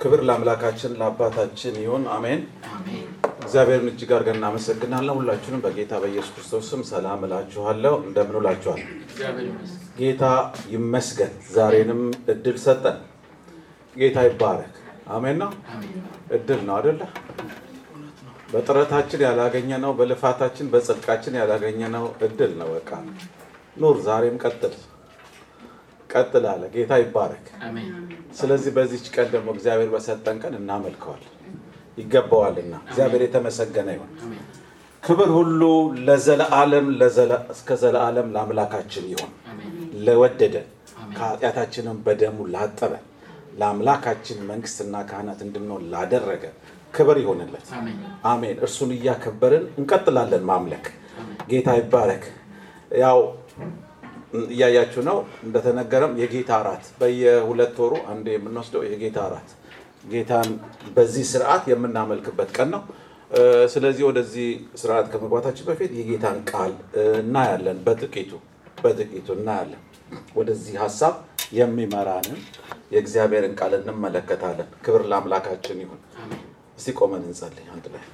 ክብር ለአምላካችን ለአባታችን ይሁን፣ አሜን። እግዚአብሔርን እጅግ አድርገን እናመሰግናለን። ሁላችሁንም በጌታ በኢየሱስ ክርስቶስ ስም ሰላም እላችኋለሁ። እንደምን ውላችኋል? ጌታ ይመስገን። ዛሬንም እድል ሰጠን። ጌታ ይባረክ። አሜን ነው። እድል ነው አደለ? በጥረታችን ያላገኘነው፣ በልፋታችን በጽድቃችን ያላገኘነው እድል ነው። በቃ ኑር፣ ዛሬም ቀጥል ቀጥል አለ። ጌታ ይባረክ። ስለዚህ በዚች ቀን ደግሞ እግዚአብሔር በሰጠን ቀን እናመልከዋል ይገባዋልና እግዚአብሔር የተመሰገነ ይሁን። ክብር ሁሉ ለዘለዓለም እስከ ዘለዓለም ለአምላካችን ይሁን። ለወደደን ከኃጢአታችንም በደሙ ላጠበን ለአምላካችን መንግስትና ካህናት እንድንሆን ላደረገ ክብር ይሆንለት። አሜን። እርሱን እያከበርን እንቀጥላለን ማምለክ። ጌታ ይባረክ። ያው እያያችሁ ነው። እንደተነገረም የጌታ እራት በየሁለት ወሩ አንዴ የምንወስደው የጌታ እራት ጌታን በዚህ ስርዓት የምናመልክበት ቀን ነው። ስለዚህ ወደዚህ ስርዓት ከመግባታችን በፊት የጌታን ቃል እናያለን። በጥቂቱ በጥቂቱ እናያለን። ወደዚህ ሀሳብ የሚመራንን የእግዚአብሔርን ቃል እንመለከታለን። ክብር ለአምላካችን ይሁን። እስቲ ቆመን እንጸልይ። አንድ ላይ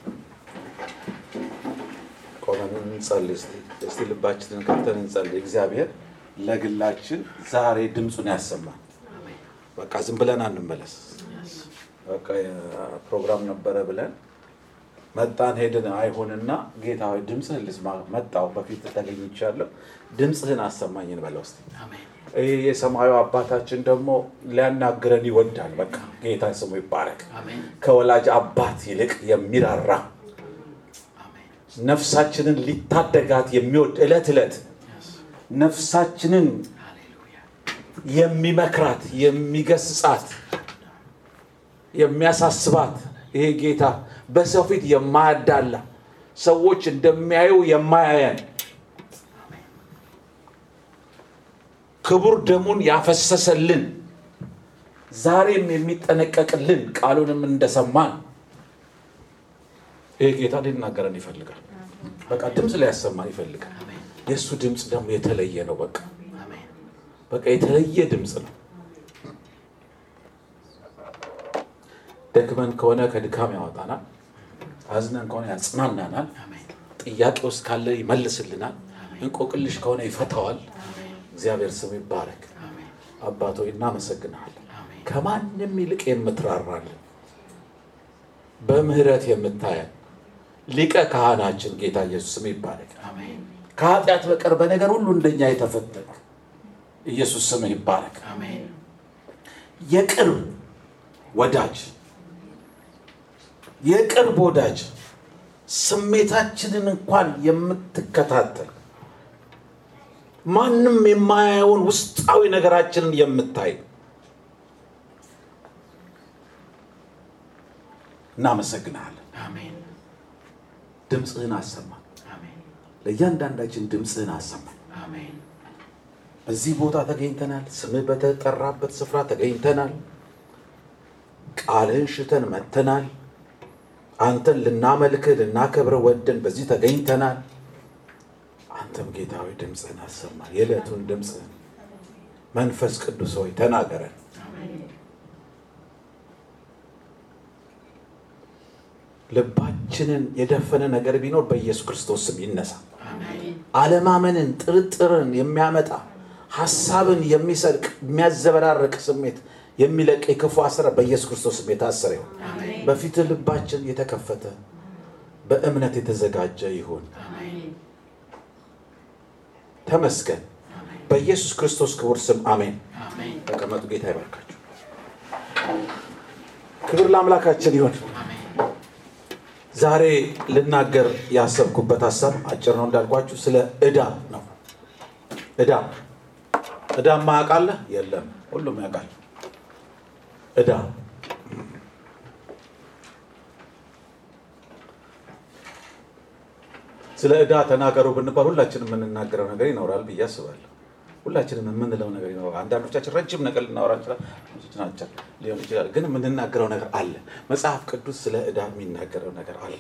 ቆመን እንጸልይ። እስቲ ልባችንን ከፍተን እንጸልይ። እግዚአብሔር ለግላችን ዛሬ ድምፁን ያሰማል። በቃ ዝም ብለን አንመለስ። በቃ ፕሮግራም ነበረ ብለን መጣን ሄድን አይሆንና ጌታ ሆይ ድምፅህን ልስማ። መጣሁ በፊት ተገኝቻለሁ፣ ድምፅህን አሰማኝ እንበለው እስቲ። ይህ የሰማዩ አባታችን ደግሞ ሊያናግረን ይወዳል። በቃ ጌታ ስሙ ይባረክ። ከወላጅ አባት ይልቅ የሚራራ ነፍሳችንን ሊታደጋት የሚወድ ዕለት ዕለት ነፍሳችንን የሚመክራት የሚገስጻት የሚያሳስባት ይሄ ጌታ በሰው ፊት የማያዳላ ሰዎች እንደሚያዩ የማያየን ክቡር ደሙን ያፈሰሰልን ዛሬም የሚጠነቀቅልን ቃሉንም እንደሰማን ይሄ ጌታ ሊናገረን ይፈልጋል። በቃ ድምፅ ሊያሰማን ይፈልጋል። የእሱ ድምፅ ደግሞ የተለየ ነው። በቃ በቃ የተለየ ድምፅ ነው። ደክመን ከሆነ ከድካም ያወጣናል። አዝነን ከሆነ ያጽናናናል። ጥያቄ ውስጥ ካለ ይመልስልናል። እንቆቅልሽ ከሆነ ይፈታዋል። እግዚአብሔር ስሙ ይባረክ። አባቶ እናመሰግናለን። ከማንም ይልቅ የምትራራልን በምህረት የምታየን ሊቀ ካህናችን ጌታ ኢየሱስ ስም ይባረክ። ከኃጢአት በቀር በነገር ሁሉ እንደኛ የተፈተንክ ኢየሱስ ስም ይባረክ። የቅርብ ወዳጅ የቅርብ ወዳጅ ስሜታችንን እንኳን የምትከታተል ማንም የማያየውን ውስጣዊ ነገራችንን የምታይ እናመሰግናለን። ድምፅህን አሰማን። ለእያንዳንዳችን ድምፅህን አሰማን። በዚህ ቦታ ተገኝተናል። ስምህ በተጠራበት ስፍራ ተገኝተናል። ቃልህን ሽተን መጥተናል። አንተን ልናመልክህ ልናከብረህ ወደን በዚህ ተገኝተናል። አንተም ጌታ ሆይ ድምፅህን አሰማን። የዕለቱን ድምፅህን መንፈስ ቅዱስ ሆይ ተናገረን። ልባችንን የደፈነ ነገር ቢኖር በኢየሱስ ክርስቶስ ስም ይነሳ። አለማመንን፣ ጥርጥርን የሚያመጣ ሀሳብን የሚሰርቅ የሚያዘበራርቅ ስሜት የሚለቅ የክፉ አሰራር በኢየሱስ ክርስቶስ ስም የታሰረ ይሁን። በፊትህ ልባችን የተከፈተ በእምነት የተዘጋጀ ይሁን። ተመስገን። በኢየሱስ ክርስቶስ ክቡር ስም አሜን። ተቀመጡ። ጌታ ይባርካችሁ። ክብር ለአምላካችን ይሁን። ዛሬ ልናገር ያሰብኩበት ሀሳብ አጭር ነው እንዳልኳችሁ፣ ስለ ዕዳ ነው። ዕዳ ዕዳ ማያውቃለ የለም፣ ሁሉም ያውቃል። ዕዳ ስለ ዕዳ ተናገሩ ብንባል ሁላችንም የምንናገረው ነገር ይኖራል ብዬ አስባለሁ። ሁላችንም የምንለው ነገር ይኖራል። አንዳንዶቻችን ረጅም ነገር ልናወራ እንችላለን ሊሆን ይችላል፣ ግን የምንናገረው ነገር አለ። መጽሐፍ ቅዱስ ስለ ዕዳ የሚናገረው ነገር አለ።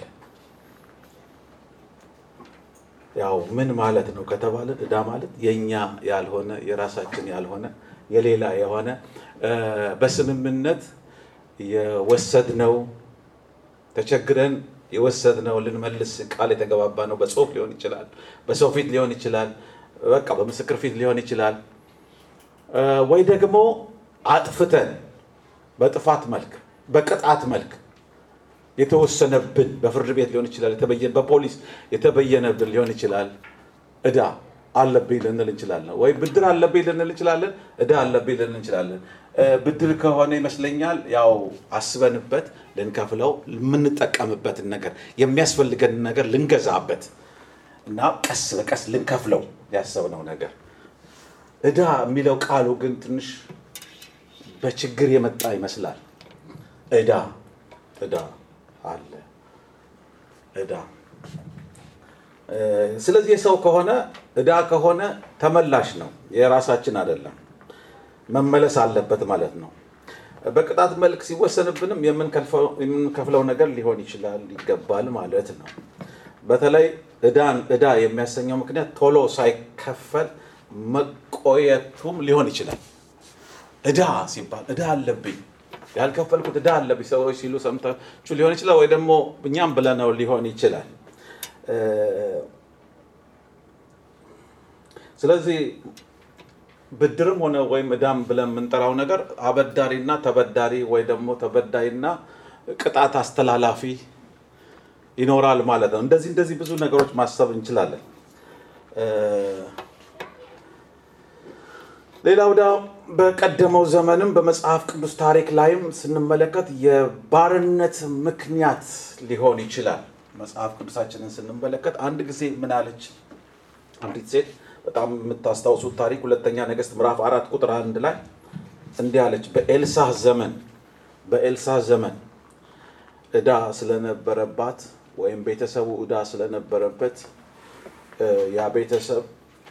ያው ምን ማለት ነው ከተባለ ዕዳ ማለት የኛ ያልሆነ የራሳችን ያልሆነ የሌላ የሆነ በስምምነት የወሰድነው ተቸግረን የወሰድነው ልንመልስ ቃል የተገባባ ነው። በጽሁፍ ሊሆን ይችላል፣ በሰው ፊት ሊሆን ይችላል፣ በቃ በምስክር ፊት ሊሆን ይችላል። ወይ ደግሞ አጥፍተን በጥፋት መልክ በቅጣት መልክ የተወሰነብን በፍርድ ቤት ሊሆን ይችላል፣ በፖሊስ የተበየነብን ሊሆን ይችላል። እዳ አለብኝ ልንል እንችላለን። ወይ ብድር አለብኝ ልንል እንችላለን። እዳ አለብኝ ልንል እንችላለን። ብድር ከሆነ ይመስለኛል ያው አስበንበት ልንከፍለው የምንጠቀምበትን ነገር የሚያስፈልገንን ነገር ልንገዛበት እና ቀስ በቀስ ልንከፍለው ያሰብነው ነገር። እዳ የሚለው ቃሉ ግን ትንሽ በችግር የመጣ ይመስላል። እዳ እዳ አለ እዳ። ስለዚህ የሰው ከሆነ እዳ ከሆነ ተመላሽ ነው፣ የራሳችን አይደለም። መመለስ አለበት ማለት ነው። በቅጣት መልክ ሲወሰንብንም የምንከፍለው ነገር ሊሆን ይችላል ይገባል ማለት ነው። በተለይ እዳን እዳ የሚያሰኘው ምክንያት ቶሎ ሳይከፈል መቆየቱም ሊሆን ይችላል። እዳ ሲባል እዳ አለብኝ ያልከፈልኩት እዳ አለብኝ ሰዎች ሲሉ ሰምታችሁ ሊሆን ይችላል፣ ወይ ደግሞ እኛም ብለነው ሊሆን ይችላል። ስለዚህ ብድርም ሆነ ወይም እዳም ብለን የምንጠራው ነገር አበዳሪና ተበዳሪ ወይ ደግሞ ተበዳይና ቅጣት አስተላላፊ ይኖራል ማለት ነው። እንደዚህ እንደዚህ ብዙ ነገሮች ማሰብ እንችላለን። ሌላው ዳ በቀደመው ዘመንም በመጽሐፍ ቅዱስ ታሪክ ላይም ስንመለከት የባርነት ምክንያት ሊሆን ይችላል። መጽሐፍ ቅዱሳችንን ስንመለከት አንድ ጊዜ ምን አለች አንዲት ሴት በጣም የምታስታውሱት ታሪክ ሁለተኛ ነገሥት ምዕራፍ አራት ቁጥር አንድ ላይ እንዲህ አለች። በኤልሳዕ ዘመን በኤልሳዕ ዘመን ዕዳ ስለነበረባት ወይም ቤተሰቡ ዕዳ ስለነበረበት ያ ቤተሰብ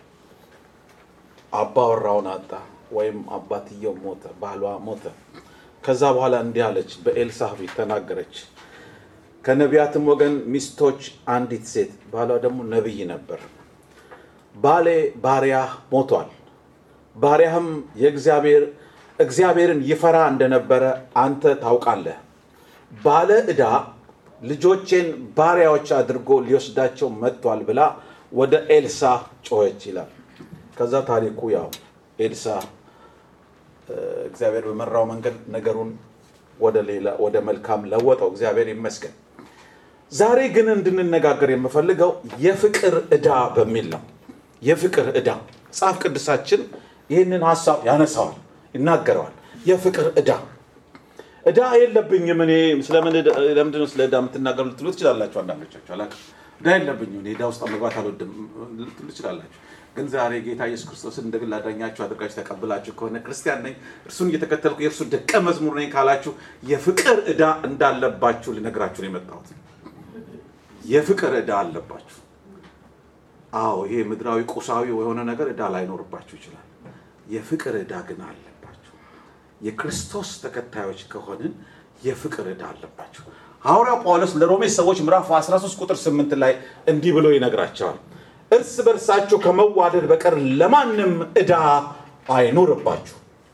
አባወራውን አጣ ወይም አባትየው ሞተ፣ ባሏ ሞተ። ከዛ በኋላ እንዲህ አለች፣ በኤልሳዕ ፊት ተናገረች። ከነቢያትም ወገን ሚስቶች አንዲት ሴት ባሏ ደግሞ ነቢይ ነበር ባሌ ባሪያህ ሞቷል። ባሪያህም የእግዚአብሔር እግዚአብሔርን ይፈራ እንደነበረ አንተ ታውቃለህ። ባለ ዕዳ ልጆቼን ባሪያዎች አድርጎ ሊወስዳቸው መጥቷል ብላ ወደ ኤልሳዕ ጮኸች ይላል። ከዛ ታሪኩ ያው ኤልሳዕ እግዚአብሔር በመራው መንገድ ነገሩን ወደ ሌላ ወደ መልካም ለወጠው። እግዚአብሔር ይመስገን። ዛሬ ግን እንድንነጋገር የምፈልገው የፍቅር ዕዳ በሚል ነው። የፍቅር ዕዳ መጽሐፍ ቅዱሳችን ይህንን ሀሳብ ያነሳዋል፣ ይናገረዋል። የፍቅር ዕዳ ዕዳ የለብኝም እኔ ለምንድነው ስለ ዕዳ የምትናገሩ ልትሉ ትችላላችሁ። አንዳንዶቻችሁ አላውቅም። ዕዳ የለብኝም እኔ ዕዳ ውስጥ መግባት አልወድም ልትሉ ትችላላችሁ። ግን ዛሬ ጌታ ኢየሱስ ክርስቶስን እንደ ግል አዳኛችሁ አድርጋችሁ ተቀብላችሁ ከሆነ ክርስቲያን ነኝ፣ እርሱን እየተከተልኩ የእርሱ ደቀ መዝሙር ነኝ ካላችሁ የፍቅር ዕዳ እንዳለባችሁ ልነግራችሁ ነው የመጣሁት። የፍቅር ዕዳ አለባችሁ። አዎ ይሄ ምድራዊ ቁሳዊ የሆነ ነገር ዕዳ ላይኖርባችሁ ይችላል። የፍቅር ዕዳ ግን አለባችሁ። የክርስቶስ ተከታዮች ከሆንን የፍቅር ዕዳ አለባችሁ። ሐዋርያው ጳውሎስ ለሮሜ ሰዎች ምዕራፍ 13 ቁጥር 8 ላይ እንዲህ ብሎ ይነግራቸዋል። እርስ በርሳችሁ ከመዋደድ በቀር ለማንም ዕዳ አይኖርባችሁ።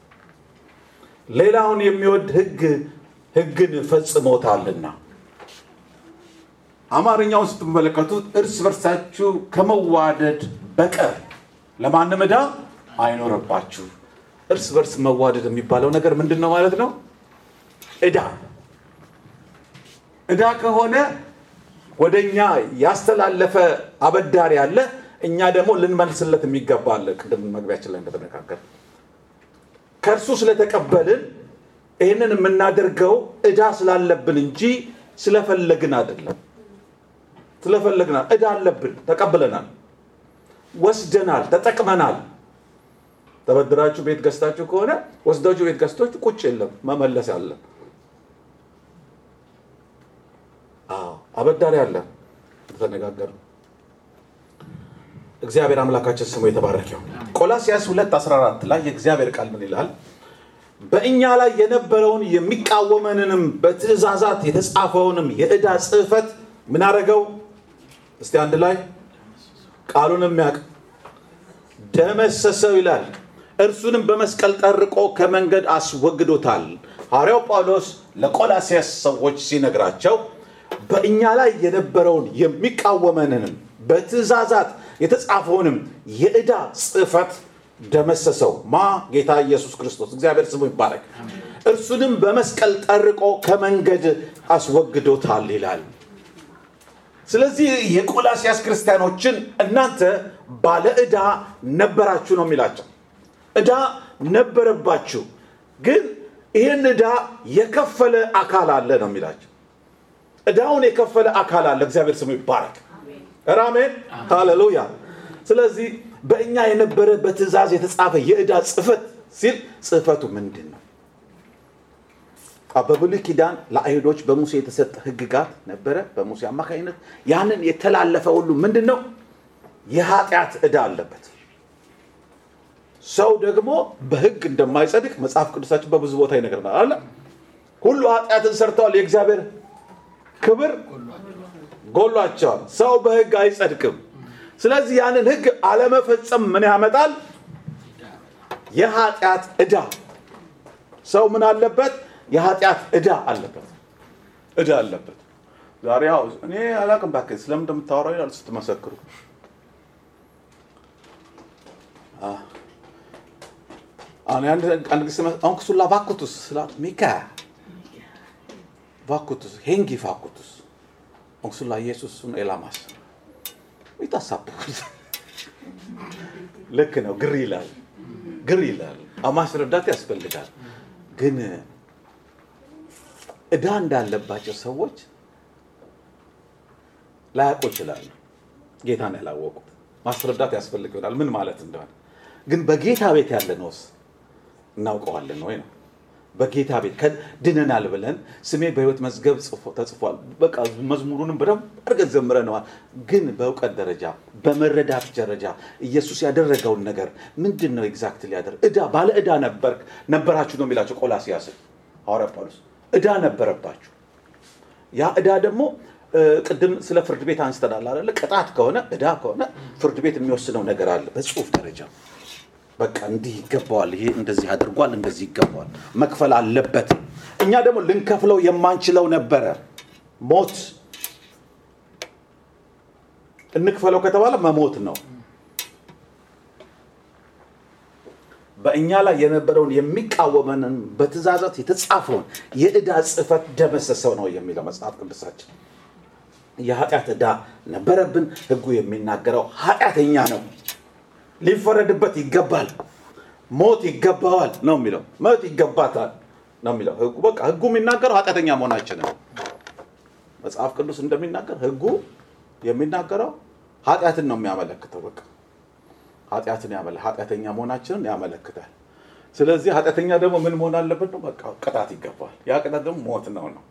ሌላውን የሚወድ ሕግ ሕግን ፈጽሞታልና። አማርኛውን ስትመለከቱት እርስ በርሳችሁ ከመዋደድ በቀር ለማንም ዕዳ አይኖርባችሁ። እርስ በርስ መዋደድ የሚባለው ነገር ምንድን ነው ማለት ነው? ዕዳ ዕዳ ከሆነ ወደ እኛ ያስተላለፈ አበዳሪ አለ፣ እኛ ደግሞ ልንመልስለት የሚገባ አለ። ቅድም መግቢያችን ላይ እንደተነጋገር ከእርሱ ስለተቀበልን ይህንን የምናደርገው ዕዳ ስላለብን እንጂ ስለፈለግን አይደለም። ስለፈለግናል ዕዳ አለብን፣ ተቀብለናል፣ ወስደናል፣ ተጠቅመናል። ተበድራችሁ ቤት ገዝታችሁ ከሆነ ወስዳችሁ ቤት ገዝቶች ቁጭ የለም መመለስ አለ። አዎ አበዳሪ አለ። ተነጋገር እግዚአብሔር አምላካችን ስሙ የተባረከው። ቆላሲያስ 2 14 ላይ የእግዚአብሔር ቃል ምን ይላል? በእኛ ላይ የነበረውን የሚቃወመንንም በትእዛዛት የተጻፈውንም የዕዳ ጽሕፈት ምን አደረገው? እስቲ አንድ ላይ ቃሉን የሚያውቅ ደመሰሰው ይላል። እርሱንም በመስቀል ጠርቆ ከመንገድ አስወግዶታል። ሐዋርያው ጳውሎስ ለቆላሲያስ ሰዎች ሲነግራቸው በእኛ ላይ የነበረውን የሚቃወመንንም በትእዛዛት የተጻፈውንም የዕዳ ጽሕፈት ደመሰሰው። ማ ጌታ ኢየሱስ ክርስቶስ እግዚአብሔር ስሙ ይባረክ። እርሱንም በመስቀል ጠርቆ ከመንገድ አስወግዶታል ይላል። ስለዚህ የቆላሲያስ ክርስቲያኖችን እናንተ ባለ ዕዳ ነበራችሁ ነው የሚላቸው። ዕዳ ነበረባችሁ፣ ግን ይህን ዕዳ የከፈለ አካል አለ ነው የሚላቸው። ዕዳውን የከፈለ አካል አለ። እግዚአብሔር ስሙ ይባረክ። ራሜን ሃሌሉያ። ስለዚህ በእኛ የነበረ በትእዛዝ የተጻፈ የዕዳ ጽሕፈት ሲል ጽሕፈቱ ምንድን ነው? በብሉይ ኪዳን ለአይሁዶች በሙሴ የተሰጠ ሕግጋት ነበረ። በሙሴ አማካኝነት ያንን የተላለፈ ሁሉ ምንድን ነው? የኃጢአት ዕዳ አለበት። ሰው ደግሞ በሕግ እንደማይጸድቅ መጽሐፍ ቅዱሳችን በብዙ ቦታ ይነግረናል አለ። ሁሉ ኃጢአትን ሰርተዋል፣ የእግዚአብሔር ክብር ጎሏቸዋል። ሰው በሕግ አይጸድቅም። ስለዚህ ያንን ሕግ አለመፈጸም ምን ያመጣል? የኃጢአት ዕዳ። ሰው ምን አለበት? የኃጢአት ዕዳ አለበት። ዕዳ አለበት። ዛሬ ያው እኔ አላቅም እባክህ ስለምን እንደምታወራው ይላል ስትመሰክሩ አሁን አንድ ጊዜ አሁን ክሱላ ቫኩቱስ ስላት ሚካ ቫኩቱስ ሄንጊ ቫኩቱስ onko ኢየሱስ ኤላማስ ይታሳብኩት ልክ ነው። ግር ይላል፣ ግር ይላል። ማስረዳት ያስፈልጋል። ግን ዕዳ እንዳለባቸው ሰዎች ላያውቁ ይችላሉ። ጌታን ያላወቁት ማስረዳት ያስፈልግ ይሆናል ምን ማለት እንደሆነ። ግን በጌታ ቤት ያለነውስ እናውቀዋለን ወይ ነው በጌታ ቤት ድነናል ብለን ስሜ በሕይወት መዝገብ ተጽፏል። በቃ መዝሙሩንም በደንብ አድርገን ዘምረነዋል። ግን በእውቀት ደረጃ በመረዳት ደረጃ ኢየሱስ ያደረገውን ነገር ምንድን ነው ኤግዛክት ሊያደርግ ዕዳ ባለ ዕዳ ነበራችሁ ነው የሚላቸው ቆላሲያስን ሐዋርያ ጳውሎስ ዕዳ ነበረባችሁ። ያ ዕዳ ደግሞ ቅድም ስለ ፍርድ ቤት አንስተናል አይደለ? ቅጣት ከሆነ ዕዳ ከሆነ ፍርድ ቤት የሚወስነው ነገር አለ በጽሁፍ ደረጃ በቃ እንዲህ ይገባዋል፣ ይሄ እንደዚህ አድርጓል፣ እንደዚህ ይገባዋል፣ መክፈል አለበት። እኛ ደግሞ ልንከፍለው የማንችለው ነበረ። ሞት እንክፈለው ከተባለ መሞት ነው። በእኛ ላይ የነበረውን የሚቃወመንን በትእዛዛት የተጻፈውን የዕዳ ጽሕፈት ደመሰሰው ነው የሚለው መጽሐፍ ቅዱሳችን። የኃጢአት ዕዳ ነበረብን። ሕጉ የሚናገረው ኃጢአተኛ ነው ሊፈረድበት ይገባል፣ ሞት ይገባዋል ነው የሚለው። ሞት ይገባታል ነው የሚለው ህጉ። በቃ ህጉ የሚናገረው ኃጢአተኛ መሆናችን ነው። መጽሐፍ ቅዱስ እንደሚናገር ህጉ የሚናገረው ኃጢአትን ነው የሚያመለክተው። በቃ ኃጢአትን ያመለ ኃጢአተኛ መሆናችንን ያመለክታል። ስለዚህ ኃጢአተኛ ደግሞ ምን መሆን አለበት ነው? በቃ ቅጣት ይገባል። ያ ቅጣት ደግሞ ሞት ነው ነው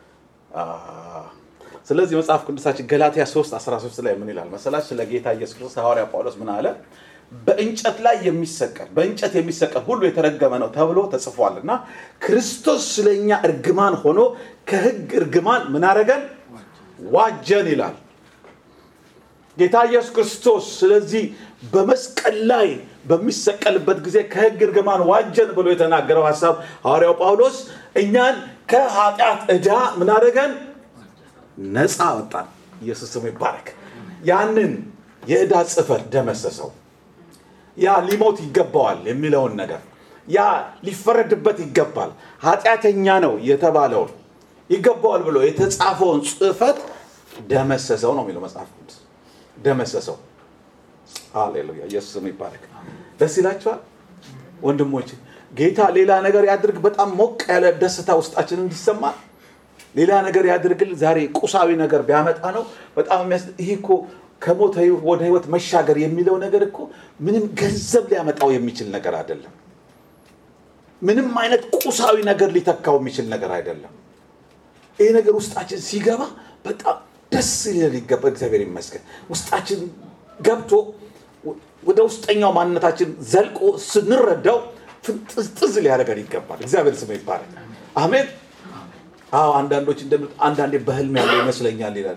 ስለዚህ መጽሐፍ ቅዱሳችን ገላትያ 3 13 ላይ ምን ይላል መሰላች? ስለ ጌታ ኢየሱስ ክርስቶስ ሐዋርያ ጳውሎስ ምን አለ? በእንጨት ላይ የሚሰቀል በእንጨት የሚሰቀል ሁሉ የተረገመ ነው ተብሎ ተጽፏል እና ክርስቶስ ስለኛ እርግማን ሆኖ ከህግ እርግማን ምን አረገን? ዋጀን ይላል ጌታ ኢየሱስ ክርስቶስ። ስለዚህ በመስቀል ላይ በሚሰቀልበት ጊዜ ከህግ እርግማን ዋጀን ብሎ የተናገረው ሀሳብ ሐዋርያው ጳውሎስ እኛን ከኃጢአት ዕዳ ምን አደረገን? ነፃ ወጣን። ኢየሱስ ስሙ ይባረክ። ያንን የዕዳ ጽሕፈት ደመሰሰው። ያ ሊሞት ይገባዋል የሚለውን ነገር ያ ሊፈረድበት ይገባል ኃጢአተኛ ነው የተባለውን ይገባዋል ብሎ የተጻፈውን ጽሕፈት ደመሰሰው ነው የሚለው መጽሐፍ ቅዱስ። ደመሰሰው። ሃሌሉያ! ኢየሱስ ስሙ ይባረክ። ደስ ይላችኋል ወንድሞች? ጌታ ሌላ ነገር ያድርግ። በጣም ሞቅ ያለ ደስታ ውስጣችን እንዲሰማ ሌላ ነገር ያድርግል። ዛሬ ቁሳዊ ነገር ቢያመጣ ነው በጣም የሚያስ ይሄ እኮ ከሞት ወደ ህይወት መሻገር የሚለው ነገር እኮ ምንም ገንዘብ ሊያመጣው የሚችል ነገር አይደለም። ምንም አይነት ቁሳዊ ነገር ሊተካው የሚችል ነገር አይደለም። ይሄ ነገር ውስጣችን ሲገባ በጣም ደስ ሊል ይገባ። እግዚአብሔር ይመስገን ውስጣችን ገብቶ ወደ ውስጠኛው ማንነታችን ዘልቆ ስንረዳው ፍንጥዝጥዝ ሊያደርገን ይገባል። እግዚአብሔር ስም ይባላል። አሜን። አዎ አንዳንዶች እንደሚሉት አንዳንዴ በህልም ያለው ይመስለኛል ይላል።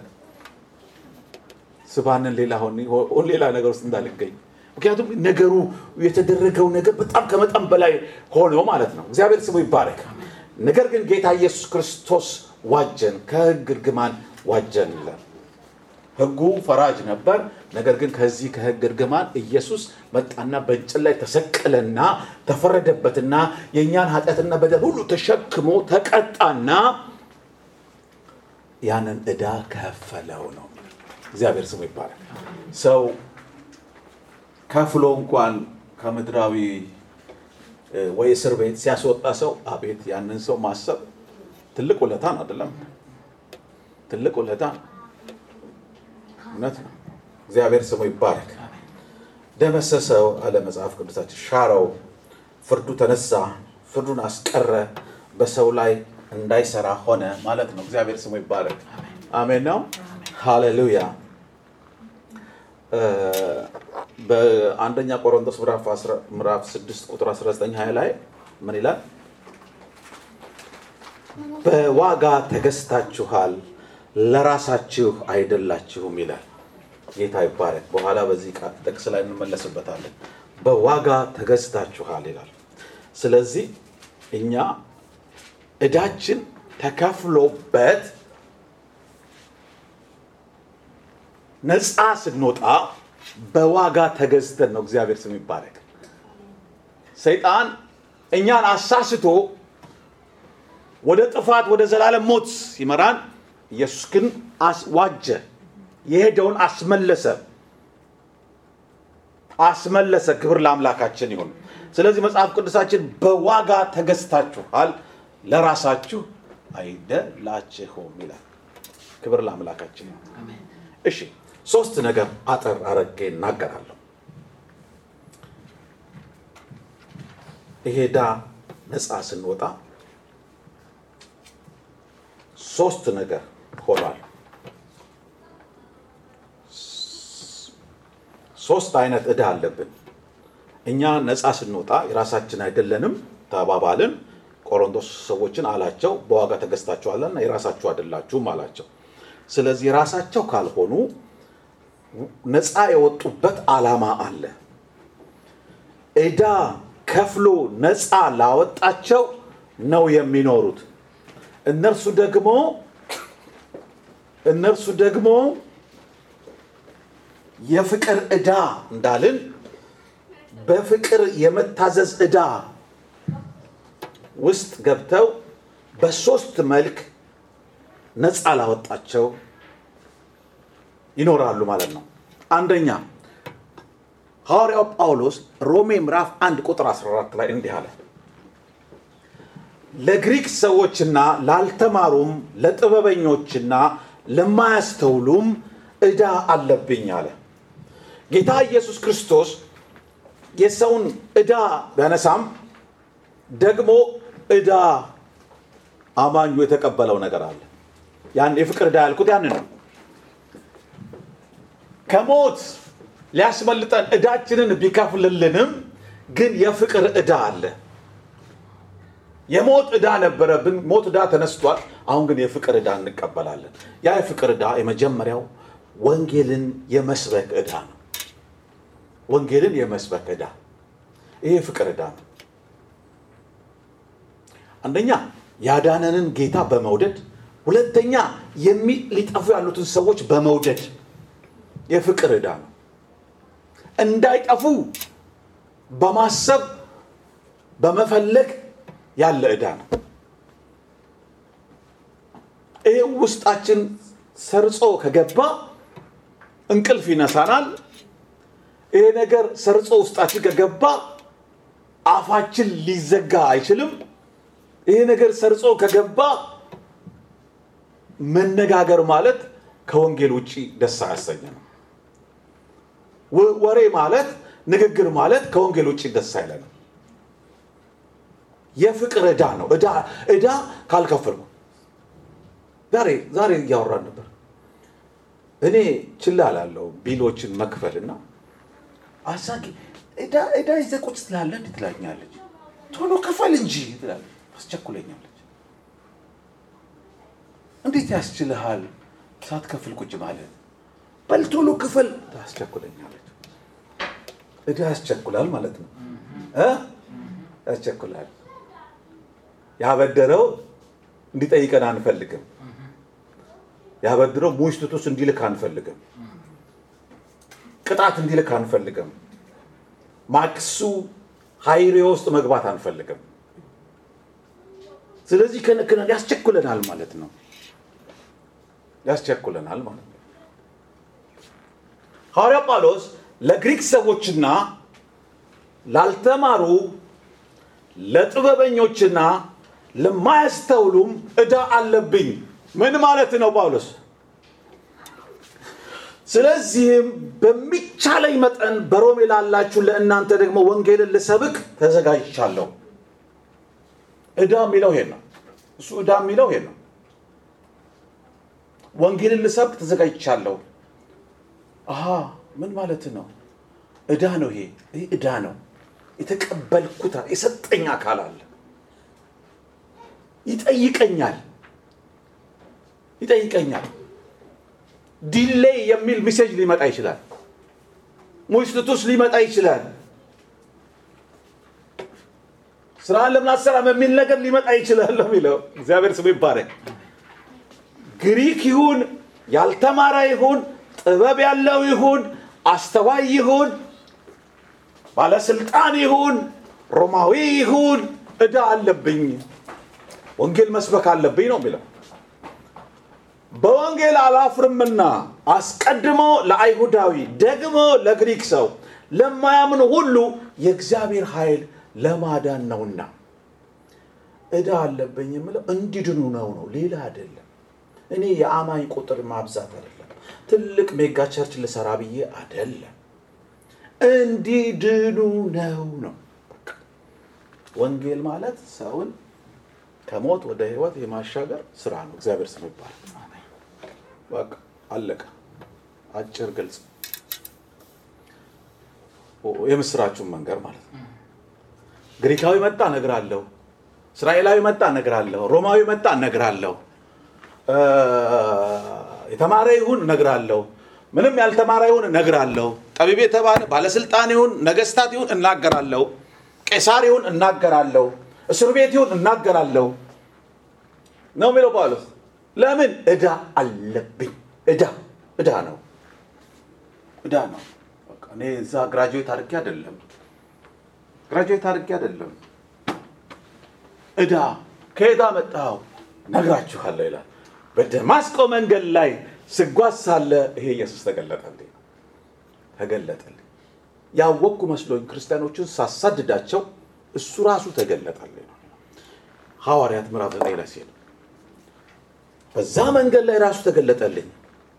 ስባንን ሌላ ሆን ሌላ ነገር ውስጥ እንዳልገኝ ምክንያቱም ነገሩ የተደረገው ነገር በጣም ከመጠን በላይ ሆኖ ማለት ነው። እግዚአብሔር ስሙ ይባረክ። ነገር ግን ጌታ ኢየሱስ ክርስቶስ ዋጀን፣ ከሕግ እርግማን ዋጀን ይላል። ሕጉ ፈራጅ ነበር። ነገር ግን ከዚህ ከሕግ እርግማን ኢየሱስ መጣና በእንጨት ላይ ተሰቀለና ተፈረደበትና የእኛን ኃጢአትና በደል ሁሉ ተሸክሞ ተቀጣና ያንን ዕዳ ከፈለው ነው። እግዚአብሔር ስሙ ይባላል። ሰው ከፍሎ እንኳን ከምድራዊ እ፣ ወይ እስር ቤት ሲያስወጣ ሰው አቤት ያንን ሰው ማሰብ ትልቅ ውለታ ነው። አይደለም? ትልቅ ውለታ ነው። እውነት ነው። እግዚአብሔር ስሙ ይባረክ። ደመሰሰው አለ መጽሐፍ ቅዱሳችን፣ ሻረው፣ ፍርዱ ተነሳ፣ ፍርዱን አስቀረ፣ በሰው ላይ እንዳይሰራ ሆነ ማለት ነው። እግዚአብሔር ስሙ ይባረክ። አሜን ነው። ሃሌሉያ። እ፣ በአንደኛ ቆሮንቶስ ምዕራፍ 10 ምዕራፍ 6 ቁጥር 19 20 ላይ ምን ይላል? በዋጋ ተገዝታችኋል ለራሳችሁ አይደላችሁም ይላል። ጌታ ይባረክ። በኋላ በዚህ ቃል ጥቅስ ላይ እንመለስበታለን። በዋጋ ተገዝታችኋል ይላል። ስለዚህ እኛ ዕዳችን ተከፍሎበት ነፃ ስንወጣ በዋጋ ተገዝተን ነው። እግዚአብሔር ስም ይባረክ። ሰይጣን እኛን አሳስቶ ወደ ጥፋት ወደ ዘላለም ሞት ሲመራን ኢየሱስ ግን አስዋጀ፣ የሄደውን አስመለሰ አስመለሰ። ክብር ለአምላካችን ይሁን። ስለዚህ መጽሐፍ ቅዱሳችን በዋጋ ተገዝታችኋል ለራሳችሁ አይደላችሁም ይላል። ክብር ለአምላካችን ይሁን። እሺ ሶስት ነገር አጠር አረጌ እናገራለሁ። ይሄ ዕዳ ነፃ ስንወጣ ሶስት ነገር ሆኗል። ሶስት አይነት ዕዳ አለብን። እኛ ነፃ ስንወጣ የራሳችን አይደለንም ተባባልን። ቆሮንቶስ ሰዎችን አላቸው በዋጋ ተገዝታችኋልና የራሳችሁ አይደላችሁም አላቸው። ስለዚህ የራሳቸው ካልሆኑ ነፃ የወጡበት ዓላማ አለ። ዕዳ ከፍሎ ነፃ ላወጣቸው ነው የሚኖሩት። እነርሱ ደግሞ እነርሱ ደግሞ የፍቅር ዕዳ እንዳልን በፍቅር የመታዘዝ ዕዳ ውስጥ ገብተው በሶስት መልክ ነፃ ላወጣቸው ይኖራሉ ማለት ነው። አንደኛ ሐዋርያው ጳውሎስ ሮሜ ምዕራፍ 1 ቁጥር 14 ላይ እንዲህ አለ፣ ለግሪክ ሰዎችና ላልተማሩም ለጥበበኞችና ለማያስተውሉም ዕዳ አለብኝ አለ። ጌታ ኢየሱስ ክርስቶስ የሰውን ዕዳ ቢያነሳም ደግሞ ዕዳ አማኙ የተቀበለው ነገር አለ። ያን የፍቅር ዕዳ ያልኩት ያንን ነው። ከሞት ሊያስመልጠን ዕዳችንን ቢከፍልልንም ግን የፍቅር ዕዳ አለ። የሞት ዕዳ ነበረብን፣ ሞት ዕዳ ተነስቷል። አሁን ግን የፍቅር ዕዳ እንቀበላለን። ያ የፍቅር ዕዳ የመጀመሪያው ወንጌልን የመስበክ ዕዳ ነው። ወንጌልን የመስበክ ዕዳ ይሄ የፍቅር ዕዳ ነው። አንደኛ ያዳነንን ጌታ በመውደድ ሁለተኛ የሚ ሊጠፉ ያሉትን ሰዎች በመውደድ የፍቅር ዕዳ ነው። እንዳይጠፉ በማሰብ በመፈለግ ያለ ዕዳ ነው። ይህ ውስጣችን ሰርጾ ከገባ እንቅልፍ ይነሳናል። ይሄ ነገር ሰርጾ ውስጣችን ከገባ አፋችን ሊዘጋ አይችልም። ይሄ ነገር ሰርጾ ከገባ መነጋገር ማለት ከወንጌል ውጭ ደስ አያሰኘንም። ወሬ ማለት ንግግር ማለት ከወንጌል ውጭ ደስ አይለንም። የፍቅር ዕዳ ነው። ዕዳ ዕዳ ካልከፈልኩ ዛሬ ዛሬ እያወራን ነበር። እኔ ችላ ላለው ቢሎችን መክፈልና አሳቂ ዕዳ ዕዳ ይዘህ ቁጭ ትላለህ እንዴ ትላኛለች። ቶሎ ክፈል እንጂ ትላለች። አስቸኩለኛለች። እንዴት ያስችልሃል ሳትከፍል ቁጭ ማለት? በል ቶሎ ክፈል ታስቸኩለኛለች። ዕዳ ያስቸኩላል ማለት ነው እ ያስቸኩላል። ያበደረው እንዲጠይቀን አንፈልግም። ያበድረው ሙሽትቱስ እንዲልክ አንፈልግም። ቅጣት እንዲልክ አንፈልግም። ማክሱ ሀይሬ ውስጥ መግባት አንፈልግም። ስለዚህ ከነክነን ያስቸኩለናል ማለት ነው። ያስቸኩለናል ማለት ነው። ሐዋርያ ጳውሎስ ለግሪክ ሰዎችና ላልተማሩ ለጥበበኞችና ለማያስተውሉም ዕዳ አለብኝ። ምን ማለት ነው ጳውሎስ? ስለዚህም በሚቻለኝ መጠን በሮሜ ላላችሁ ለእናንተ ደግሞ ወንጌልን ልሰብክ ተዘጋጅቻለሁ። ዕዳ የሚለው ይሄን ነው። እሱ ዕዳ የሚለው ይሄን ነው። ወንጌልን ልሰብክ ተዘጋጅቻለሁ። አሀ ምን ማለት ነው? ዕዳ ነው ይሄ። ይህ ዕዳ ነው። የተቀበልኩት የሰጠኝ አካል አለ። ይጠይቀኛል ይጠይቀኛል። ዲሌይ የሚል ሜሴጅ ሊመጣ ይችላል። ሙስጥቱስ ሊመጣ ይችላል። ስራን ለምን አትሰራም የሚል ነገር ሊመጣ ይችላል ነው የሚለው። እግዚአብሔር ስሙ ይባረክ። ግሪክ ይሁን ያልተማረ ይሁን ጥበብ ያለው ይሁን አስተዋይ ይሁን ባለስልጣን ይሁን ሮማዊ ይሁን ዕዳ አለብኝ፣ ወንጌል መስበክ አለብኝ ነው የሚለው። በወንጌል አላፍርምና አስቀድሞ ለአይሁዳዊ ደግሞ ለግሪክ ሰው ለማያምኑ ሁሉ የእግዚአብሔር ኃይል ለማዳን ነውና ዕዳ አለብኝ የምለው እንዲድኑ ነው ነው ሌላ አይደለም። እኔ የአማኝ ቁጥር ማብዛት አይደለም። ትልቅ ሜጋ ቸርች ልሰራ ብዬ አይደለም። እንዲድኑ ነው ነው በቃ። ወንጌል ማለት ሰውን ከሞት ወደ ህይወት የማሻገር ስራ ነው። እግዚአብሔር ስም ይባላል። በቃ አለቀ። አጭር ግልጽ፣ የምስራችሁን መንገር ማለት ነው። ግሪካዊ መጣ እነግራለሁ፣ እስራኤላዊ መጣ እነግራለሁ፣ ሮማዊ መጣ እነግራለሁ፣ የተማረ ይሁን እነግራለሁ፣ ምንም ያልተማረ ይሁን እነግራለሁ፣ ጠቢብ የተባለ ባለስልጣን ይሁን ነገስታት ይሁን እናገራለሁ፣ ቄሳር ይሁን እናገራለሁ፣ እስር ቤት ይሁን እናገራለሁ ነው የሚለው ጳውሎስ። ለምን ዕዳ አለብኝ። ዕዳ ዕዳ ነው፣ ዕዳ ነው። በቃ እኔ እዛ ግራጁዌት አድርጌ አይደለም፣ ግራጁዌት አድርጌ አይደለም። ዕዳ ከየት አመጣኸው? ነግራችኋለሁ ይላል። በደማስቆ መንገድ ላይ ስጓዝ ሳለ ይሄ ኢየሱስ ተገለጠልኝ ተገለጠልኝ። ያወቅኩ መስሎኝ ክርስቲያኖችን ሳሳድዳቸው እሱ ራሱ ተገለጠልኝ ነው ሐዋርያት ምዕራፍ ዘጠኝ ላይ ሲል በዛ መንገድ ላይ ራሱ ተገለጠልኝ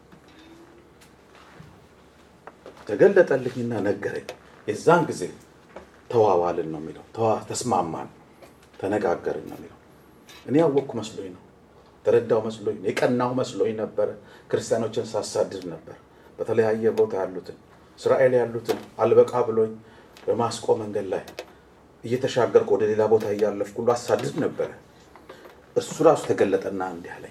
ተገለጠልኝና ነገረኝ። የዛን ጊዜ ተዋዋልን ነው የሚለው ተዋ- ተስማማን፣ ተነጋገርን ነው የሚለው። እኔ ያወቅኩ መስሎኝ ነው ተረዳው መስሎኝ ነው የቀናሁ መስሎኝ ነበረ። ክርስቲያኖችን ሳሳድድ ነበር፣ በተለያየ ቦታ ያሉትን እስራኤል ያሉትን አልበቃ ብሎኝ በማስቆ መንገድ ላይ እየተሻገርኩ ወደ ሌላ ቦታ እያለፍኩ ሁሉ አሳድድ ነበረ። እሱ ራሱ ተገለጠና እንዲህ አለኝ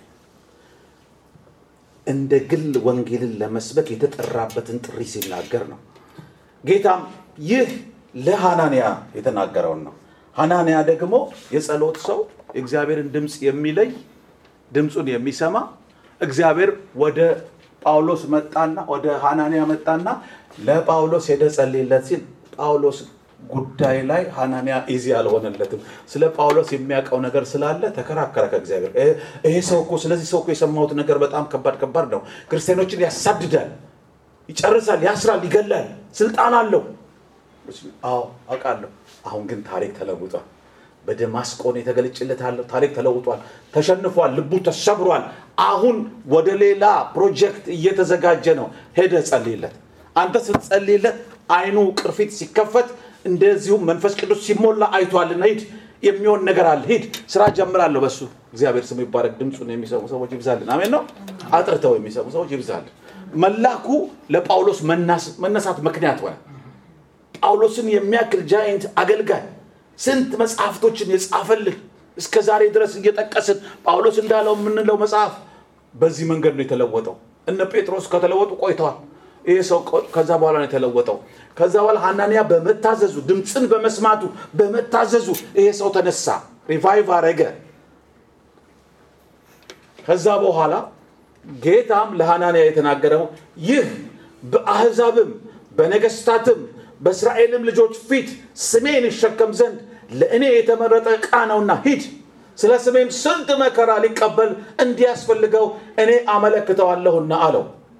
እንደ ግል ወንጌልን ለመስበክ የተጠራበትን ጥሪ ሲናገር ነው። ጌታም ይህ ለሐናንያ የተናገረውን ነው። ሐናንያ ደግሞ የጸሎት ሰው የእግዚአብሔርን ድምፅ የሚለይ ድምፁን የሚሰማ እግዚአብሔር ወደ ጳውሎስ መጣና ወደ ሐናንያ መጣና ለጳውሎስ ሄደ ጸልይለት ሲል ጳውሎስ ጉዳይ ላይ ሐናንያ ኢዚ አልሆነለትም። ስለ ጳውሎስ የሚያውቀው ነገር ስላለ ተከራከረ ከእግዚአብሔር። እ- ይሄ ሰው እኮ ስለዚህ ሰው እኮ የሰማሁት ነገር በጣም ከባድ ከባድ ነው። ክርስቲያኖችን ያሳድዳል፣ ይጨርሳል፣ ያስራል፣ ይገላል፣ ስልጣን አለው። አዎ አውቃለሁ። አሁን ግን ታሪክ ተለውጧል። በደማስቆ ነው የተገለጨለታለሁ። ታሪክ ተለውጧል፣ ተሸንፏል፣ ልቡ ተሰብሯል። አሁን ወደ ሌላ ፕሮጀክት እየተዘጋጀ ነው። ሄደ ጸልይለት። አንተ ስትጸልይለት አይኑ ቅርፊት ሲከፈት እንደዚሁም መንፈስ ቅዱስ ሲሞላ አይቷልና ሂድ፣ የሚሆን ነገር አለ። ሂድ፣ ስራ ጀምራለሁ በሱ እግዚአብሔር ስሙ ይባረክ። ድምፁን የሚሰሙ ሰዎች ይብዛልን። አሜን ነው። አጥርተው የሚሰሙ ሰዎች ይብዛልን። መላኩ ለጳውሎስ መናስ- መነሳት ምክንያት ሆነ። ጳውሎስን የሚያክል ጃይንት አገልጋይ ስንት መጽሐፍቶችን የጻፈልህ እስከ ዛሬ ድረስ እየጠቀስን ጳውሎስ እንዳለው የምንለው መጽሐፍ በዚህ መንገድ ነው የተለወጠው። እነ ጴጥሮስ ከተለወጡ ቆይተዋል። ይሄ ሰው ቆ- ከዛ በኋላ ነው የተለወጠው። ከዛ በኋላ ሐናንያ በመታዘዙ ድምፅን በመስማቱ በመታዘዙ ይሄ ሰው ተነሳ። ሪቫይቭ አረገ። ከዛ በኋላ ጌታም ለሐናንያ የተናገረው ይህ በአሕዛብም በነገስታትም በእስራኤልም ልጆች ፊት ስሜን ይሸከም ዘንድ ለእኔ የተመረጠ ዕቃ ነውና ሂድ፣ ስለ ስሜም ስንት መከራ ሊቀበል እንዲያስፈልገው እኔ አመለክተዋለሁና አለው።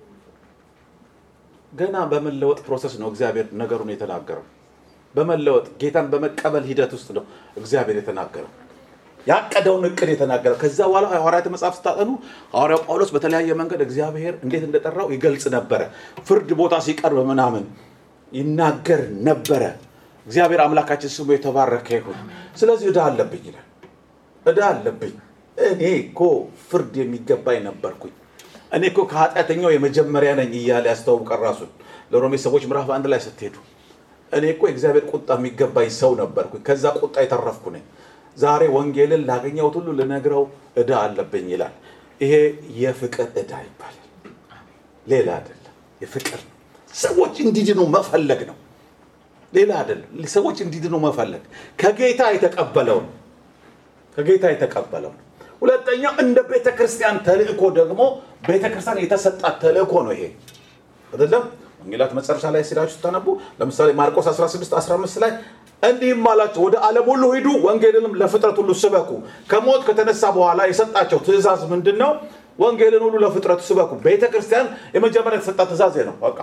ገና በመለወጥ ፕሮሰስ ነው እግዚአብሔር ነገሩን የተናገረው። በመለወጥ ጌታን በመቀበል ሂደት ውስጥ ነው እግዚአብሔር የተናገረው ያቀደውን እቅድ የተናገረው። ከዛ በኋላ ሐዋርያት መጽሐፍ ስታጠኑ ሐዋርያው ጳውሎስ በተለያየ መንገድ እግዚአብሔር እንዴት እንደጠራው ይገልጽ ነበረ። ፍርድ ቦታ ሲቀርብ ምናምን ይናገር ነበረ። እግዚአብሔር አምላካችን ስሙ የተባረከ ይሁን። ስለዚህ ዕዳ አለብኝ ይላል። ዕዳ አለብኝ። እኔ እኮ ፍርድ የሚገባኝ ነበርኩኝ። እኔ እኮ ከኃጢአተኛው የመጀመሪያ ነኝ እያለ ያስተዋውቀን ራሱን ለሮሜ ሰዎች ምዕራፍ አንድ ላይ ስትሄዱ እኔ እኮ የእግዚአብሔር ቁጣ የሚገባኝ ሰው ነበርኩኝ። ከዛ ቁጣ የተረፍኩ ነኝ። ዛሬ ወንጌልን ላገኘሁት ሁሉ ልነግረው ዕዳ አለብኝ ይላል። ይሄ የፍቅር ዕዳ ይባላል። ሌላ አይደለም። የፍቅር ነው። ሰዎች እንዲድኑ መፈለግ ነው። ሌላ አይደለም። ሰዎች እንዲድኑ መፈለግ ከጌታ የተቀበለው ነው። ከጌታ የተቀበለው ነው። ሁለተኛው እንደ ቤተ ክርስቲያን ተልእኮ ደግሞ ቤተ ክርስቲያን የተሰጣት ተልእኮ ነው። ይሄ አይደለም ወንጌላት መጨረሻ ላይ ሲላችሁ ስታነቡ ለምሳሌ ማርቆስ 16 15 ላይ እንዲህም አላቸው ወደ ዓለም ሁሉ ሂዱ፣ ወንጌልንም ለፍጥረት ሁሉ ስበኩ። ከሞት ከተነሳ በኋላ የሰጣቸው ትእዛዝ ምንድን ነው? ወንጌልን ሁሉ ለፍጥረቱ ስበኩ። ቤተ ክርስቲያን የመጀመሪያ የተሰጣት ትእዛዝ ነው። በቃ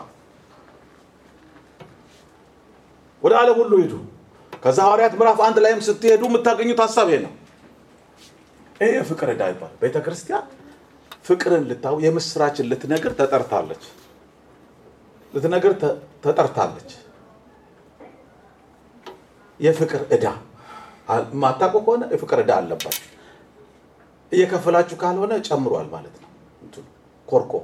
ወደ ዓለም ሁሉ ሂዱ። ከዛ ሐዋርያት ምዕራፍ አንድ ላይም ስትሄዱ የምታገኙት ሀሳብ ይሄ ነው። ይሄ የፍቅር ዕዳ ይባላል። ቤተ ክርስቲያን ፍቅርን ልታው የምስራችን ልትነግር ተጠርታለች። ልትነግር ተጠርታለች። የፍቅር ዕዳ ማታውቁ ከሆነ የፍቅር ዕዳ አለባችሁ። እየከፈላችሁ ካልሆነ ጨምሯል ማለት ነው። እንትኑ ኮርኮ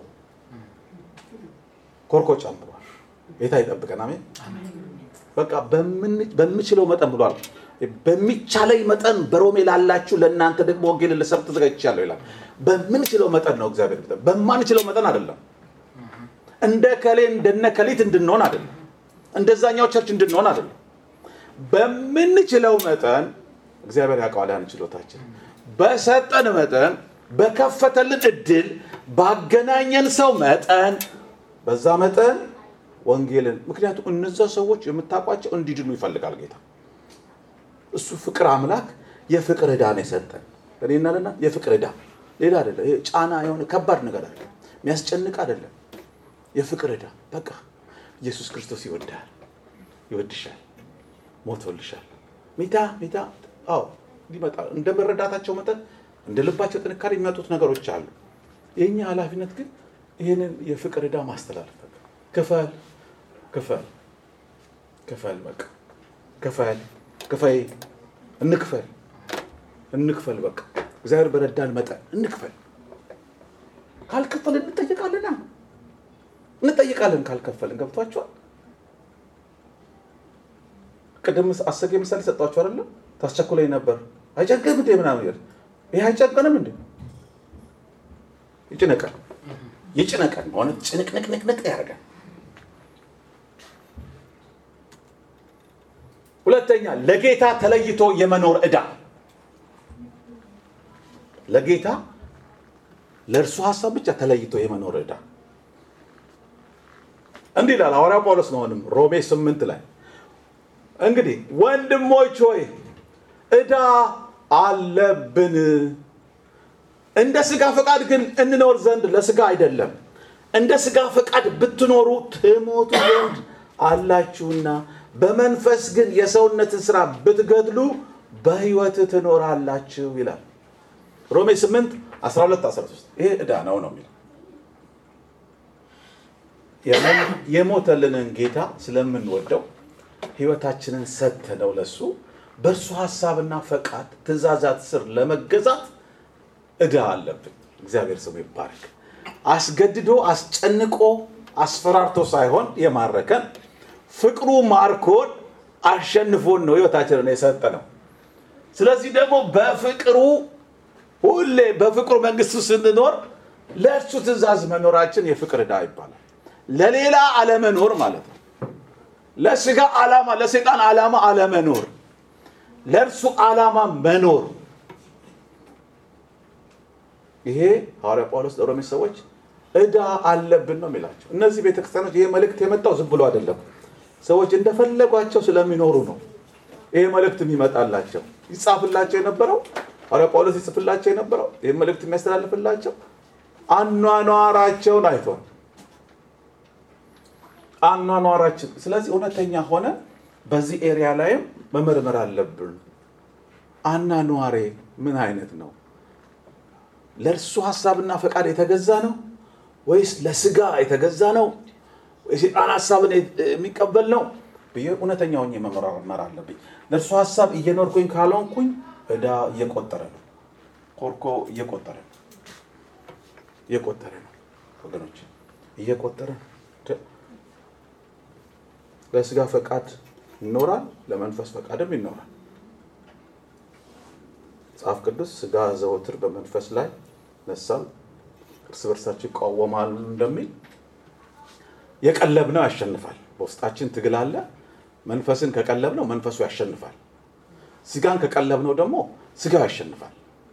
ኮርኮ ጨምሯል። ጌታ ይጠብቀን። አሜን። በቃ በምችለው መጠን ብሏል። በሚቻለኝ መጠን በሮሜ ላላችሁ ለእናንተ ደግሞ ወንጌልን ልሰብክ ተዘጋጅቻለሁ ይላል። በምንችለው መጠን ነው እግዚአብሔር። በማንችለው መጠን አይደለም። እንደ ከሌ እንደነ ከሊት እንድንሆን አይደለም። እንደዛኛው ቸርች እንድንሆን አይደለም። በምንችለው መጠን እግዚአብሔር ያውቀዋል ያን ችሎታችን። በሰጠን መጠን በከፈተልን እድል ባገናኘን ሰው መጠን በዛ መጠን ወንጌልን ምክንያቱም እነዛ ሰዎች የምታውቋቸው እንዲድኑ ይፈልጋል ጌታ። እሱ ፍቅር አምላክ የፍቅር ዕዳ ነው የሰጠን እኔና ለና የፍቅር ዕዳ ሌላ አይደለም። ይሄ ጫና የሆነ ከባድ ነገር አይደለም፣ የሚያስጨንቅ አይደለም። የፍቅር ዕዳ በቃ ኢየሱስ ክርስቶስ ይወዳል፣ ይወድሻል፣ ሞቶልሻል። ሜታ ሜታ አዎ ሊመጣ እንደ መረዳታቸው መጠን እንደ ልባቸው ጥንካሬ የሚመጡት ነገሮች አሉ። የእኛ ኃላፊነት ግን ይህንን የፍቅር ዕዳ ማስተላለፍ በቃ ክፈል ክፈል ክፈል በቃ ክፈል ክፈይ እንክፈል እንክፈል በቃ እግዚአብሔር በረዳን መጠን እንክፈል። ካልከፈል እንጠየቃለና እንጠይቃለን ካልከፈልን። ገብቷቸዋል። ቅድም አሰጌ ምሳሌ ሰጧቸው አይደለም? ታስቸኩለኝ ነበር አይጨንቅም እንዴ ምናምን ይል ይህ አይጨንቅንም እንዴ? ይጭነቀን ይጭነቀን ሆነ ጭንቅንቅንቅንቅ ያደርጋል። ሁለተኛ ለጌታ ተለይቶ የመኖር ዕዳ ለጌታ ለእርሱ ሀሳብ ብቻ ተለይቶ የመኖር ዕዳ እንዲህ ይላል ሐዋርያው ጳውሎስ ነው። አሁንም ሮሜ ስምንት ላይ እንግዲህ ወንድሞች ሆይ ዕዳ አለብን፣ እንደ ሥጋ ፈቃድ ግን እንኖር ዘንድ ለሥጋ አይደለም። እንደ ሥጋ ፈቃድ ብትኖሩ ትሞቱ ዘንድ አላችሁና በመንፈስ ግን የሰውነትን ስራ ብትገድሉ በሕይወት ትኖራላችሁ ይላል ሮሜ 8 12 13 ይሄ ዕዳ ነው ነው የሚለው የሞተልንን ጌታ ስለምንወደው ሕይወታችንን ሰጥተነው ለሱ በእርሱ ሀሳብና ፈቃድ ትእዛዛት ስር ለመገዛት ዕዳ አለብን። እግዚአብሔር ስሙ ይባረክ። አስገድዶ አስጨንቆ አስፈራርቶ ሳይሆን የማረከን ፍቅሩ ማርኮን አሸንፎን ነው ሕይወታችንን የሰጠ ነው። ስለዚህ ደግሞ በፍቅሩ ሁሌ በፍቅሩ መንግስቱ ስንኖር ለእርሱ ትእዛዝ መኖራችን የፍቅር ዕዳ ይባላል። ለሌላ አለመኖር ማለት ነው። ለስጋ ዓላማ፣ ለሰይጣን ዓላማ አለመኖር፣ ለእርሱ ዓላማ መኖር ይሄ ሐዋርያ ጳውሎስ ለሮሜ ሰዎች ዕዳ አለብን ነው የሚላቸው። እነዚህ ቤተክርስቲያኖች ይሄ መልእክት የመጣው ዝም ብሎ አይደለም። ሰዎች እንደፈለጓቸው ስለሚኖሩ ነው ይሄ መልእክት የሚመጣላቸው። ይጻፍላቸው የነበረው ሐዋርያ ጳውሎስ ይጽፍላቸው የነበረው ይህ መልእክት የሚያስተላልፍላቸው አኗኗራቸውን አይቷል። አኗኗራችን ስለዚህ እውነተኛ ሆነ በዚህ ኤሪያ ላይም መመርመር አለብን። አኗኗሬ ምን አይነት ነው? ለእርሱ ሀሳብና ፈቃድ የተገዛ ነው ወይስ ለስጋ የተገዛ ነው? የሴጣን ሀሳብን የሚቀበል ነው ብዬ እውነተኛ ሆኜ መመራመር አለብኝ። ለእርሱ ሀሳብ እየኖርኩኝ ካልሆንኩኝ ዕዳ እየቆጠረ ነው፣ ኮርኮ እየቆጠረ ነው፣ እየቆጠረ ነው ወገኖች፣ እየቆጠረ ነው። ለስጋ ፈቃድ ይኖራል፣ ለመንፈስ ፈቃድም ይኖራል። መጽሐፍ ቅዱስ ስጋ ዘወትር በመንፈስ ላይ ነሳል፣ እርስ በርሳቸው ይቃወማሉ እንደሚል የቀለብነው ያሸንፋል። በውስጣችን ትግል አለ። መንፈስን ከቀለብነው መንፈሱ ያሸንፋል። ስጋን ከቀለብነው ደግሞ ስጋው ያሸንፋል።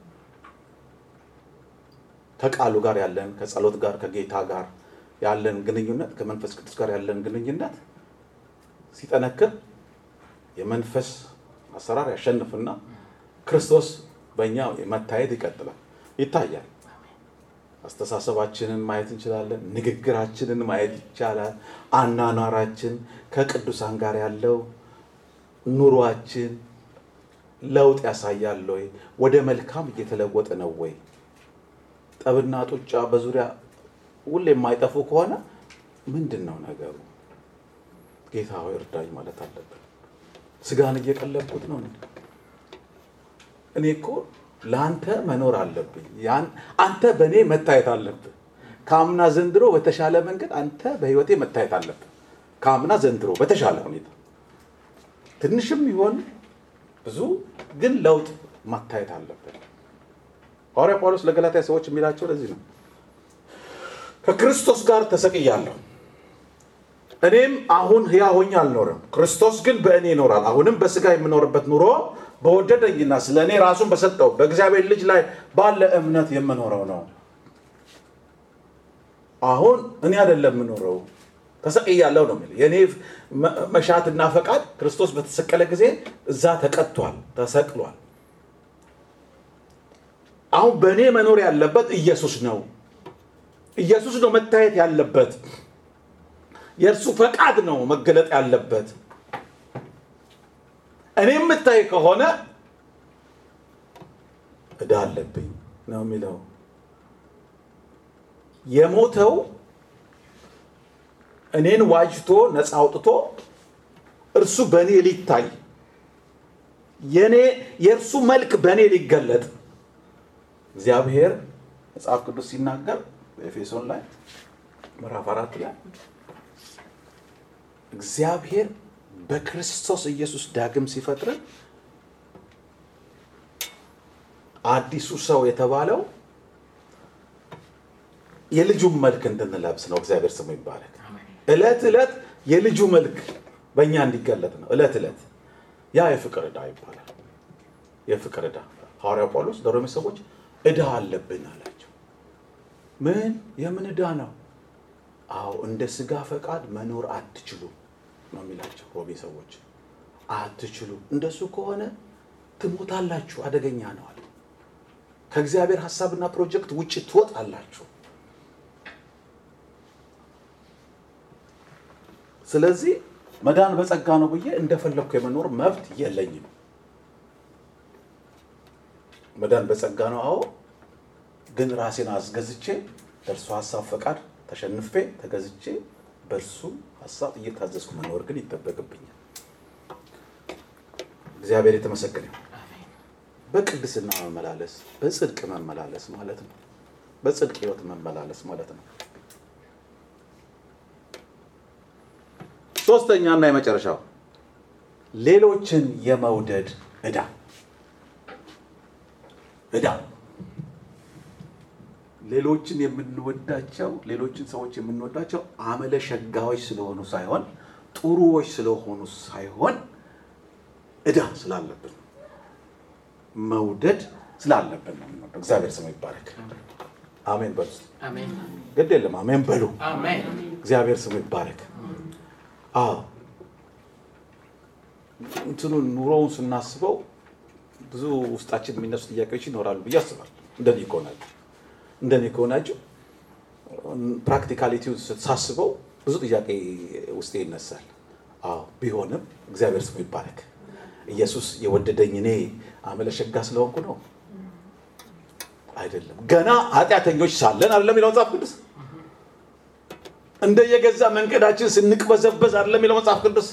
ከቃሉ ጋር ያለን ከጸሎት ጋር ከጌታ ጋር ያለን ግንኙነት ከመንፈስ ቅዱስ ጋር ያለን ግንኙነት ሲጠነክር የመንፈስ አሰራር ያሸንፍና ክርስቶስ በእኛ መታየት ይቀጥላል፣ ይታያል። አስተሳሰባችንን ማየት እንችላለን። ንግግራችንን ማየት ይቻላል። አናኗራችን ከቅዱሳን ጋር ያለው ኑሯችን ለውጥ ያሳያል ወይ? ወደ መልካም እየተለወጠ ነው ወይ? ጠብና ጡጫ በዙሪያ ሁሌ የማይጠፉ ከሆነ ምንድን ነው ነገሩ? ጌታ ሆይ እርዳኝ ማለት አለብን። ስጋን እየቀለብኩት ነው። እኔ እኮ ለአንተ መኖር አለብኝ። አንተ በእኔ መታየት አለብህ። ከአምና ዘንድሮ በተሻለ መንገድ አንተ በህይወቴ መታየት አለብህ። ከአምና ዘንድሮ በተሻለ ሁኔታ ትንሽም ይሆን ብዙ ግን ለውጥ ማታየት አለብን። ሐዋርያ ጳውሎስ ለገላትያ ሰዎች የሚላቸው ለዚህ ነው። ከክርስቶስ ጋር ተሰቅያለሁ እኔም አሁን ሕያው ሆኜ አልኖርም፣ ክርስቶስ ግን በእኔ ይኖራል። አሁንም በስጋ የምኖርበት ኑሮ በወደደኝና ስለ እኔ ራሱን በሰጠው በእግዚአብሔር ልጅ ላይ ባለ እምነት የምኖረው ነው። አሁን እኔ አይደለም የምኖረው ተሰቅያለሁ ነው የሚለው። የእኔ መሻትና ፈቃድ ክርስቶስ በተሰቀለ ጊዜ እዛ ተቀጥቷል፣ ተሰቅሏል። አሁን በእኔ መኖር ያለበት ኢየሱስ ነው። ኢየሱስ ነው መታየት ያለበት። የእርሱ ፈቃድ ነው መገለጥ ያለበት። እኔ የምታይ ከሆነ ዕዳ አለብኝ ነው የሚለው። የሞተው እኔን ዋጅቶ ነፃ አውጥቶ እርሱ በእኔ ሊታይ የኔ የእርሱ መልክ በእኔ ሊገለጥ እግዚአብሔር መጽሐፍ ቅዱስ ሲናገር በኤፌሶን ላይ ምዕራፍ አራት ላይ እግዚአብሔር በክርስቶስ ኢየሱስ ዳግም ሲፈጥርን አዲሱ ሰው የተባለው የልጁን መልክ እንድንለብስ ነው። እግዚአብሔር ስሙ ይባረክ። እለት እለት የልጁ መልክ በእኛ እንዲገለጥ ነው። እለት እለት ያ የፍቅር ዕዳ ይባላል። የፍቅር ዕዳ ሐዋርያው ጳውሎስ ለሮሜ ሰዎች ዕዳ አለብን አላቸው። ምን የምን ዕዳ ነው? አዎ እንደ ስጋ ፈቃድ መኖር አትችሉም ነው የሚላቸው ሮሜ ሰዎች። አትችሉም፣ እንደሱ ከሆነ ትሞታላችሁ፣ አደገኛ ነው አለ። ከእግዚአብሔር ሀሳብና ፕሮጀክት ውጭ ትወጣላችሁ። ስለዚህ መዳን በጸጋ ነው ብዬ እንደፈለግኩ የመኖር መብት የለኝም። መዳን በጸጋ ነው፣ አዎ። ግን ራሴን አስገዝቼ ለእርሱ ሀሳብ ፈቃድ ተሸንፌ ተገዝቼ በእርሱ ሀሳብ እየታዘዝኩ መኖር ግን ይጠበቅብኛል። እግዚአብሔር የተመሰገነ ይሁን። በቅድስና መመላለስ፣ በጽድቅ መመላለስ ማለት ነው። በጽድቅ ህይወት መመላለስ ማለት ነው። ሶስተኛና የመጨረሻው ሌሎችን የመውደድ ዕዳ ዕዳ ሌሎችን የምንወዳቸው ሌሎችን ሰዎች የምንወዳቸው አመለ ሸጋዎች ስለሆኑ ሳይሆን ጥሩዎች ስለሆኑ ሳይሆን ዕዳ ስላለብን መውደድ ስላለብን ነው የምንወደው። እግዚአብሔር ስሙ ይባረክ። አሜን በሉ እስቲ። አሜን ግድ የለም አሜን በሉ። አሜን እግዚአብሔር ስሙ ይባረክ። አዎ እንትኑ ኑሮውን ስናስበው ብዙ ውስጣችን የሚነሱ ጥያቄዎች ይኖራሉ ብዬ አስባለሁ። እንደኔ ከሆናችሁ እንደኔ ከሆናችሁ ፕራክቲካሊቲውን ሳስበው ብዙ ጥያቄ ውስጤ ይነሳል። አዎ ቢሆንም እግዚአብሔር ስሙ ይባረክ። ኢየሱስ የወደደኝ እኔ አመለሸጋ ስለሆንኩ ነው አይደለም። ገና ኃጢአተኞች ሳለን አይደለም የሚለው መጽሐፍ ቅዱስ እንደ የገዛ መንገዳችን ስንቅበዘበዝ አይደለም የሚለው መጽሐፍ ቅዱስ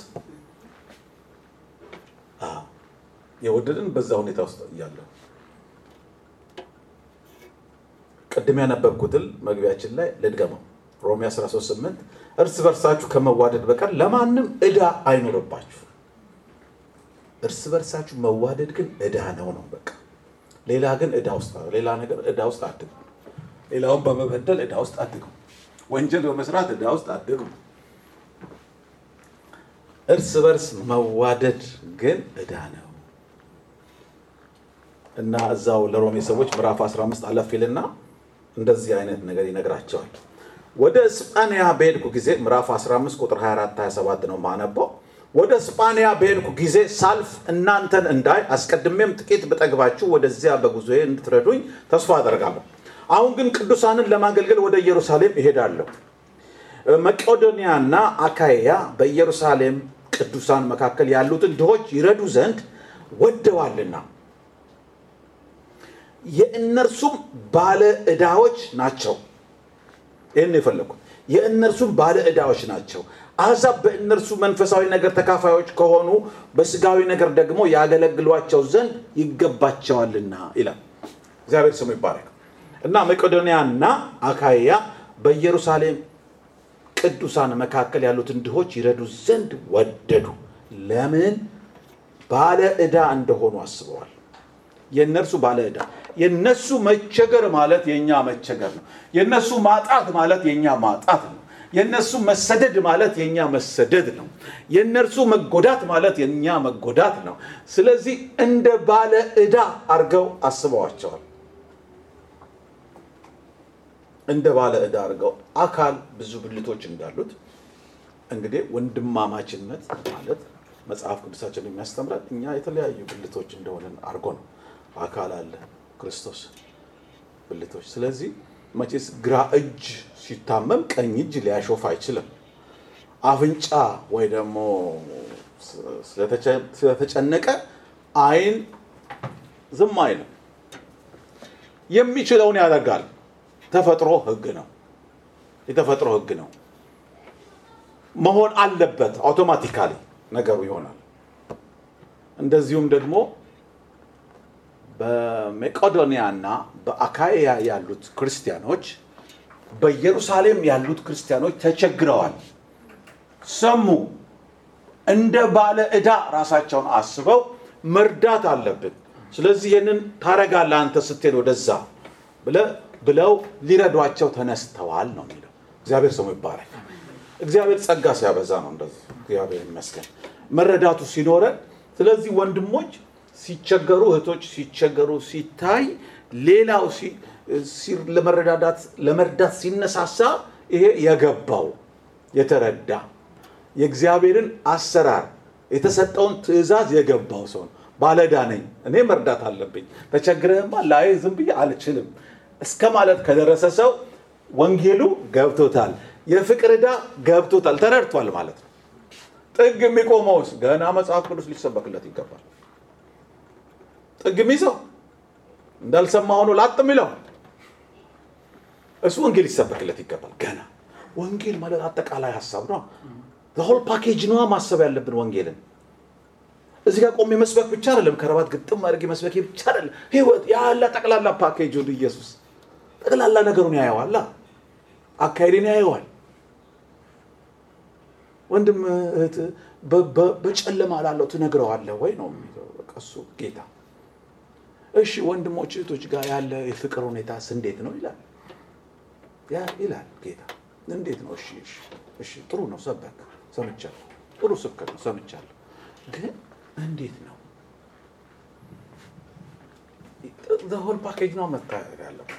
አዎ፣ የወደድን በዛ ሁኔታ ውስጥ እያለሁ ቅድም ያነበብኩትን መግቢያችን ላይ ልድገመው። ሮሜ 13፥8 እርስ በርሳችሁ ከመዋደድ በቀር ለማንም ዕዳ አይኖርባችሁ። እርስ በርሳችሁ መዋደድ ግን ዕዳ ነው ነው በቃ። ሌላ ግን ዕዳ ውስጥ ሌላ ነገር ዕዳ ውስጥ አድጉ። ሌላውን በመበደል ዕዳ ውስጥ አድጉ። ወንጀል በመስራት ዕዳ ውስጥ አድጉ። እርስ በርስ መዋደድ ግን ዕዳ ነው እና እዛው ለሮሜ ሰዎች ምዕራፍ 15 አለፍ ይልና እንደዚህ አይነት ነገር ይነግራቸዋል። ወደ እስጳንያ በሄድኩ ጊዜ ምዕራፍ 15 ቁጥር 24 27 ነው ማነበው። ወደ እስጳንያ በሄድኩ ጊዜ ሳልፍ እናንተን እንዳይ አስቀድሜም ጥቂት ብጠግባችሁ ወደዚያ በጉዞዬ እንድትረዱኝ ተስፋ አደርጋለሁ። አሁን ግን ቅዱሳንን ለማገልገል ወደ ኢየሩሳሌም እሄዳለሁ። መቄዶንያና አካያ በኢየሩሳሌም ቅዱሳን መካከል ያሉትን ድሆች ይረዱ ዘንድ ወደዋልና የእነርሱም ባለ ዕዳዎች ናቸው። ይህን የፈለግኩት የእነርሱም ባለ ዕዳዎች ናቸው። አሕዛብ በእነርሱ መንፈሳዊ ነገር ተካፋዮች ከሆኑ በስጋዊ ነገር ደግሞ ያገለግሏቸው ዘንድ ይገባቸዋልና ይላል። እግዚአብሔር ስሙ ይባረክ እና መቄዶንያና አካያ በኢየሩሳሌም ቅዱሳን መካከል ያሉትን ድሆች ይረዱ ዘንድ ወደዱ። ለምን? ባለ ዕዳ እንደሆኑ አስበዋል። የእነርሱ ባለ ዕዳ የእነሱ መቸገር ማለት የእኛ መቸገር ነው። የእነሱ ማጣት ማለት የእኛ ማጣት ነው። የእነሱ መሰደድ ማለት የእኛ መሰደድ ነው። የእነርሱ መጎዳት ማለት የእኛ መጎዳት ነው። ስለዚህ እንደ ባለ ዕዳ አድርገው አስበዋቸዋል። እንደ ባለ ዕዳ አድርገው አካል ብዙ ብልቶች እንዳሉት እንግዲህ ወንድማማችነት ማለት መጽሐፍ ቅዱሳችን የሚያስተምራል እኛ የተለያዩ ብልቶች እንደሆነን አድርጎ ነው። አካል አለ ክርስቶስ ብልቶች። ስለዚህ መቼስ ግራ እጅ ሲታመም ቀኝ እጅ ሊያሾፍ አይችልም። አፍንጫ ወይ ደግሞ ስለተጨነቀ ዓይን ዝም አይልም። የሚችለውን ያደርጋል። ተፈጥሮ ሕግ ነው። የተፈጥሮ ሕግ ነው። መሆን አለበት። አውቶማቲካሊ ነገሩ ይሆናል። እንደዚሁም ደግሞ በመቄዶንያና በአካያ ያሉት ክርስቲያኖች በኢየሩሳሌም ያሉት ክርስቲያኖች ተቸግረዋል። ሰሙ። እንደ ባለ ዕዳ ራሳቸውን አስበው መርዳት አለብን። ስለዚህ ይህንን ታረጋለህ አንተ ስትሄድ ወደዛ ብለው ሊረዷቸው ተነስተዋል ነው የሚለው። እግዚአብሔር ስሙ ይባረክ። እግዚአብሔር ጸጋ ሲያበዛ ነው እንደዚህ። እግዚአብሔር ይመስገን መረዳቱ ሲኖረን። ስለዚህ ወንድሞች ሲቸገሩ እህቶች ሲቸገሩ ሲታይ ሌላው ለመረዳዳት ለመርዳት ሲነሳሳ ይሄ የገባው የተረዳ የእግዚአብሔርን አሰራር የተሰጠውን ትእዛዝ የገባው ሰው ነው። ባለዕዳ ነኝ እኔ መርዳት አለብኝ፣ ተቸግረህማ ላይ ዝም ብዬ አልችልም እስከ ማለት ከደረሰ ሰው ወንጌሉ ገብቶታል፣ የፍቅር ዕዳ ገብቶታል፣ ተረድቷል ማለት ነው። ጥግ የሚቆመውስ ገና መጽሐፍ ቅዱስ ሊሰበክለት ይገባል። ጥግ የሚይዘው እንዳልሰማ ሆኖ ላጥ የሚለው እሱ ወንጌል ሊሰበክለት ይገባል። ገና ወንጌል ማለት አጠቃላይ ሀሳብ ነው። ሆል ፓኬጅ ነዋ ማሰብ ያለብን ወንጌልን። እዚህ ጋር ቆሜ መስበክ ብቻ አይደለም፣ ከረባት ግጥም አድርጌ መስበክ ብቻ አይደለም። ህይወት ያለ ጠቅላላ ፓኬጅ ወደ ኢየሱስ ጠቅላላ ነገሩን ያየዋል፣ አካሄድን ያየዋል። ወንድም እህት በጨለማ ላለው ትነግረዋለህ ወይ ነው የሚለው በቃ እሱ ጌታ እሺ ወንድሞች እህቶች ጋር ያለ የፍቅር ሁኔታስ እንዴት ነው ይላል ያ ይላል ጌታ እንዴት ነው እሺ እሺ እሺ ጥሩ ነው ሰበክ ሰምቻለሁ ጥሩ ስብከት ነው ሰምቻለሁ ግን እንዴት ነው ሆል ፓኬጅ ነው መታየት ያለበት።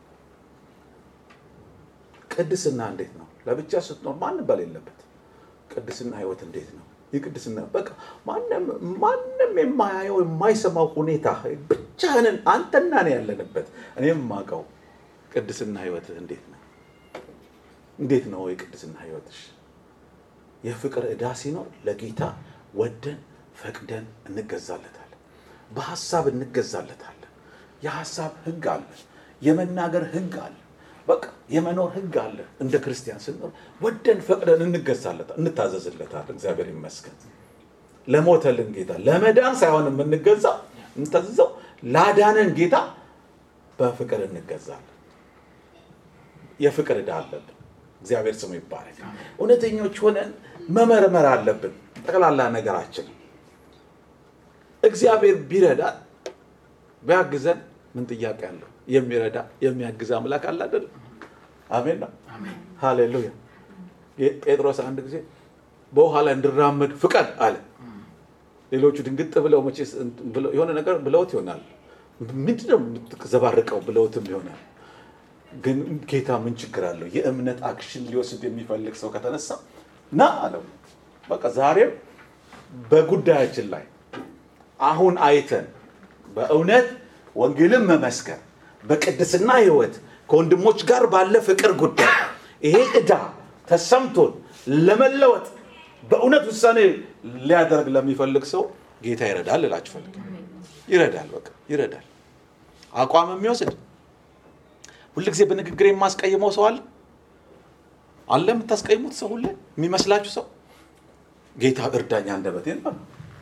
ቅድስና እንዴት ነው? ለብቻ ስትኖር ማንም በሌለበት ቅድስና ህይወት እንዴት ነው? የቅድስና በቃ ማንም ማንም የማያየው የማይሰማው ሁኔታ ብቻህንን አንተና እኔ ያለንበት እኔ የማውቀው ቅድስና ህይወትህ እንዴት ነው? እንዴት ነው የቅድስና ህይወትሽ? የፍቅር ዕዳ ሲኖር ለጌታ ወደን ፈቅደን እንገዛለታለን። በሀሳብ እንገዛለታለን። የሀሳብ ህግ አለ። የመናገር ህግ አለ። በቃ የመኖር ህግ አለ። እንደ ክርስቲያን ስንኖር ወደን ፈቅደን እንገዛለታል፣ እንታዘዝለታል። እግዚአብሔር ይመስገን ለሞተልን ጌታ ለመዳን ሳይሆን የምንገዛው እንታዘዘው ላዳነን ጌታ በፍቅር እንገዛለን። የፍቅር ዕዳ አለብን። እግዚአብሔር ስሙ ይባረክ። እውነተኞች ሆነን መመርመር አለብን ጠቅላላ ነገራችን። እግዚአብሔር ቢረዳን ቢያግዘን ምን ጥያቄ አለው? የሚረዳ የሚያግዝ አምላክ አለ አይደል? አሜን ነው። ሃሌሉያ። ጴጥሮስ አንድ ጊዜ በውሃ ላይ እንድራመድ ፍቀድ አለ። ሌሎቹ ድንግጥ ብለው መቼስ የሆነ ነገር ብለውት ይሆናል። ምንድን ነው የምትዘባርቀው ብለውትም ይሆናል። ግን ጌታ ምን ችግር አለው? የእምነት አክሽን ሊወስድ የሚፈልግ ሰው ከተነሳ ና አለው። በቃ ዛሬም በጉዳያችን ላይ አሁን አይተን በእውነት ወንጌልን መመስከር በቅድስና ህይወት ከወንድሞች ጋር ባለ ፍቅር ጉዳይ ይሄ ዕዳ ተሰምቶን ለመለወጥ በእውነት ውሳኔ ሊያደርግ ለሚፈልግ ሰው ጌታ ይረዳል እላችሁ ፈልግ ይረዳል። በቃ ይረዳል። አቋም የሚወስድ ሁልጊዜ በንግግር የማስቀይመው ሰው አለ አለ የምታስቀይሙት ሰው ሁሌ የሚመስላችሁ ሰው ጌታ እርዳኝ አንደበቴን በሉ።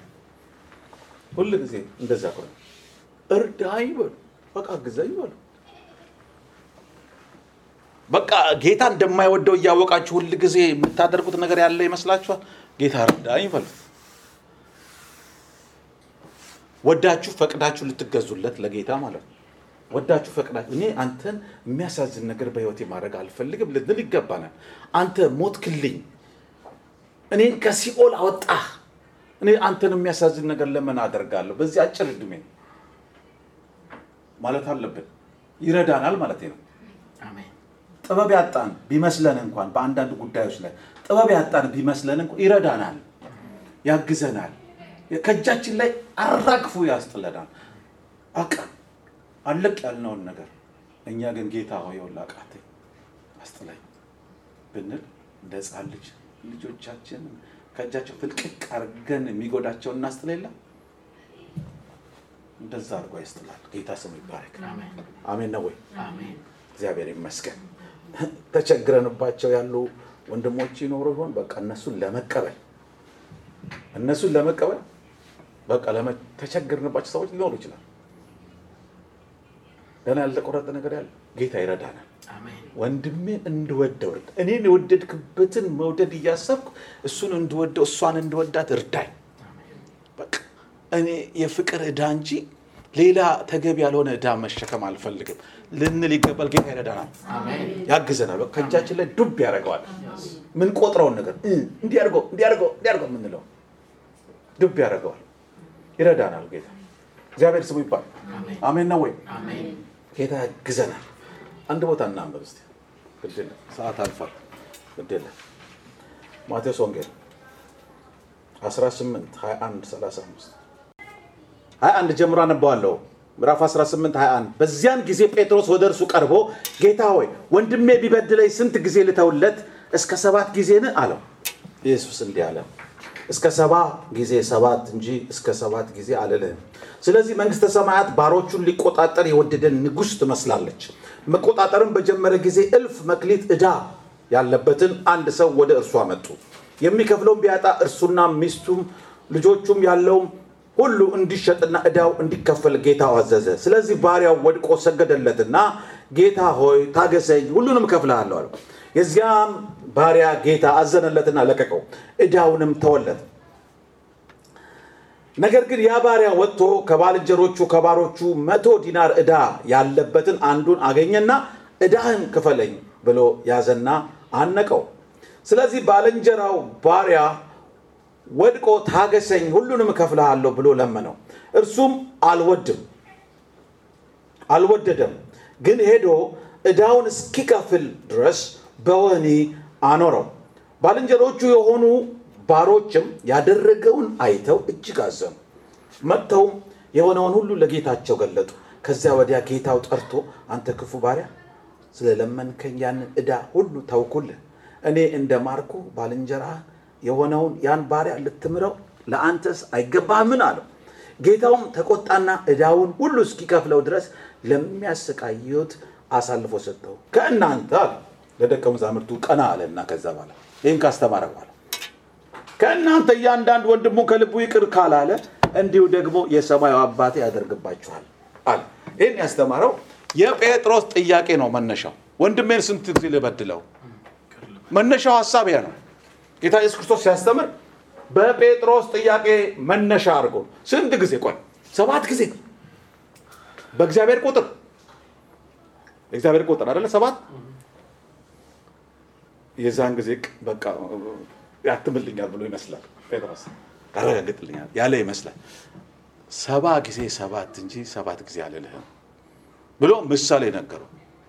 ሁል ጊዜ እንደዛ ከሆነ እርዳኝ በሉ። በቃ ግዘኝ በሉ። በቃ ጌታ እንደማይወደው እያወቃችሁ ሁል ጊዜ የምታደርጉት ነገር ያለ ይመስላችኋል። ጌታ እርዳኝ በሉት። ወዳችሁ ፈቅዳችሁ ልትገዙለት ለጌታ ማለት ነው። ወዳችሁ ፈቅዳችሁ እኔ አንተን የሚያሳዝን ነገር በህይወቴ ማድረግ አልፈልግም ልንል ይገባናል። አንተ ሞትክልኝ፣ እኔን ከሲኦል አወጣህ፣ እኔ አንተን የሚያሳዝን ነገር ለምን አደርጋለሁ በዚህ አጭር ዕድሜ ማለት አለብን። ይረዳናል ማለት ነው። ጥበብ ያጣን ቢመስለን እንኳን በአንዳንድ ጉዳዮች ላይ ጥበብ ያጣን ቢመስለን እንኳን ይረዳናል፣ ያግዘናል፣ ከእጃችን ላይ አራግፎ ያስጥለናል። አቃ አለቅ ያልነውን ነገር እኛ ግን ጌታ ሆይ ይኸውልህ አቃተኝ አስጥለኝ ብንል እንደ ሕፃን ልጅ ልጆቻችን ከእጃቸው ፍልቅቅ አድርገን የሚጎዳቸውን እናስጥል የለም እንደዛ አድርጎ ያስጥላል። ጌታ ስሙ ይባረክ። አሜን ነው ወይ? እግዚአብሔር ይመስገን። ተቸግረንባቸው ያሉ ወንድሞች ይኖሩ ይሆን? በቃ እነሱን ለመቀበል እነሱን ለመቀበል በቃ ተቸግረንባቸው ሰዎች ሊኖሩ ይችላል። ገና ያልተቆረጠ ነገር ያለ ጌታ ይረዳናል። ወንድሜን እንድወደው እርዳ። እኔን የወደድክበትን መውደድ እያሰብኩ እሱን እንድወደው እሷን እንድወዳት እርዳኝ። በቃ እኔ የፍቅር ዕዳ እንጂ ሌላ ተገቢ ያልሆነ ዕዳ መሸከም አልፈልግም ልንል ይገባል። ጌታ ይረዳናል፣ ያግዘናል። በቃ ከእጃችን ላይ ዱብ ያደርገዋል። ምን ቆጥረውን ነገር እንዲያርገው እንዲያርገው እንዲያርገው የምንለው ዱብ ያደርገዋል። ይረዳናል ጌታ። እግዚአብሔር ስሙ ይባል። አሜን ነው ወይ? ጌታ ያግዘናል። አንድ ቦታ እናንበብ እስቲ። ግድ የለም ሰዓት አልፏል። ግድ የለም ማቴዎስ ወንጌል 18 21 35 21 ጀምሮ አነባዋለሁ። ምዕራፍ 18 21 በዚያን ጊዜ ጴጥሮስ ወደ እርሱ ቀርቦ ጌታ ሆይ ወንድሜ ቢበድለኝ ስንት ጊዜ ልተውለት? እስከ ሰባት ጊዜን አለው። ኢየሱስ እንዲህ አለ፣ እስከ ሰባ ጊዜ ሰባት እንጂ እስከ ሰባት ጊዜ አልልህም። ስለዚህ መንግሥተ ሰማያት ባሮቹን ሊቆጣጠር የወደደን ንጉሥ ትመስላለች። መቆጣጠርም በጀመረ ጊዜ እልፍ መክሊት ዕዳ ያለበትን አንድ ሰው ወደ እርሱ አመጡ። የሚከፍለውም ቢያጣ እርሱና ሚስቱም ልጆቹም ያለውም ሁሉ እንዲሸጥና ዕዳው እንዲከፈል ጌታው አዘዘ። ስለዚህ ባሪያው ወድቆ ሰገደለትና ጌታ ሆይ ታገሰኝ፣ ሁሉንም እከፍልሃለሁ አለው። የዚያም ባሪያ ጌታ አዘነለትና ለቀቀው፣ ዕዳውንም ተወለት። ነገር ግን ያ ባሪያ ወጥቶ ከባልንጀሮቹ ከባሮቹ መቶ ዲናር ዕዳ ያለበትን አንዱን አገኘና ዕዳህን ክፈለኝ ብሎ ያዘና አነቀው። ስለዚህ ባልንጀራው ባሪያ ወድቆ ታገሰኝ፣ ሁሉንም እከፍልሃለሁ ብሎ ለመነው። እርሱም አልወድም አልወደደም፣ ግን ሄዶ ዕዳውን እስኪከፍል ድረስ በወህኒ አኖረው። ባልንጀሮቹ የሆኑ ባሮችም ያደረገውን አይተው እጅግ አዘኑ። መጥተውም የሆነውን ሁሉ ለጌታቸው ገለጡ። ከዚያ ወዲያ ጌታው ጠርቶ አንተ ክፉ ባሪያ ስለለመንከኝ ያንን ዕዳ ሁሉ ተውኩልህ። እኔ እንደ ማርኩ ባልንጀራ የሆነውን ያን ባሪያ ልትምረው ለአንተስ አይገባህምን? አለው። ጌታውም ተቆጣና ዕዳውን ሁሉ እስኪከፍለው ድረስ ለሚያሰቃዩት አሳልፎ ሰጠው። ከእናንተ አለ ለደቀ መዛሙርቱ ቀና አለና ከዛ በኋላ ይህን ካስተማረ በኋላ ከእናንተ እያንዳንድ ወንድሙ ከልቡ ይቅር ካላለ እንዲሁ ደግሞ የሰማዩ አባቴ ያደርግባችኋል አለ። ይህን ያስተማረው የጴጥሮስ ጥያቄ ነው መነሻው። ወንድሜን ስንት ጊዜ ልበድለው? መነሻው ሀሳብ ያ ነው። ጌታ ኢየሱስ ክርስቶስ ሲያስተምር በጴጥሮስ ጥያቄ መነሻ አድርጎ ስንት ጊዜ ቆይ፣ ሰባት ጊዜ በእግዚአብሔር ቁጥር የእግዚአብሔር ቁጥር አይደለ ሰባት የዛን ጊዜ በቃ ያትምልኛል ብሎ ይመስላል ጴጥሮስ ያረጋግጥልኛል ያለ ይመስላል። ሰባ ጊዜ ሰባት እንጂ ሰባት ጊዜ አልልህም ብሎ ምሳሌ ነገረው።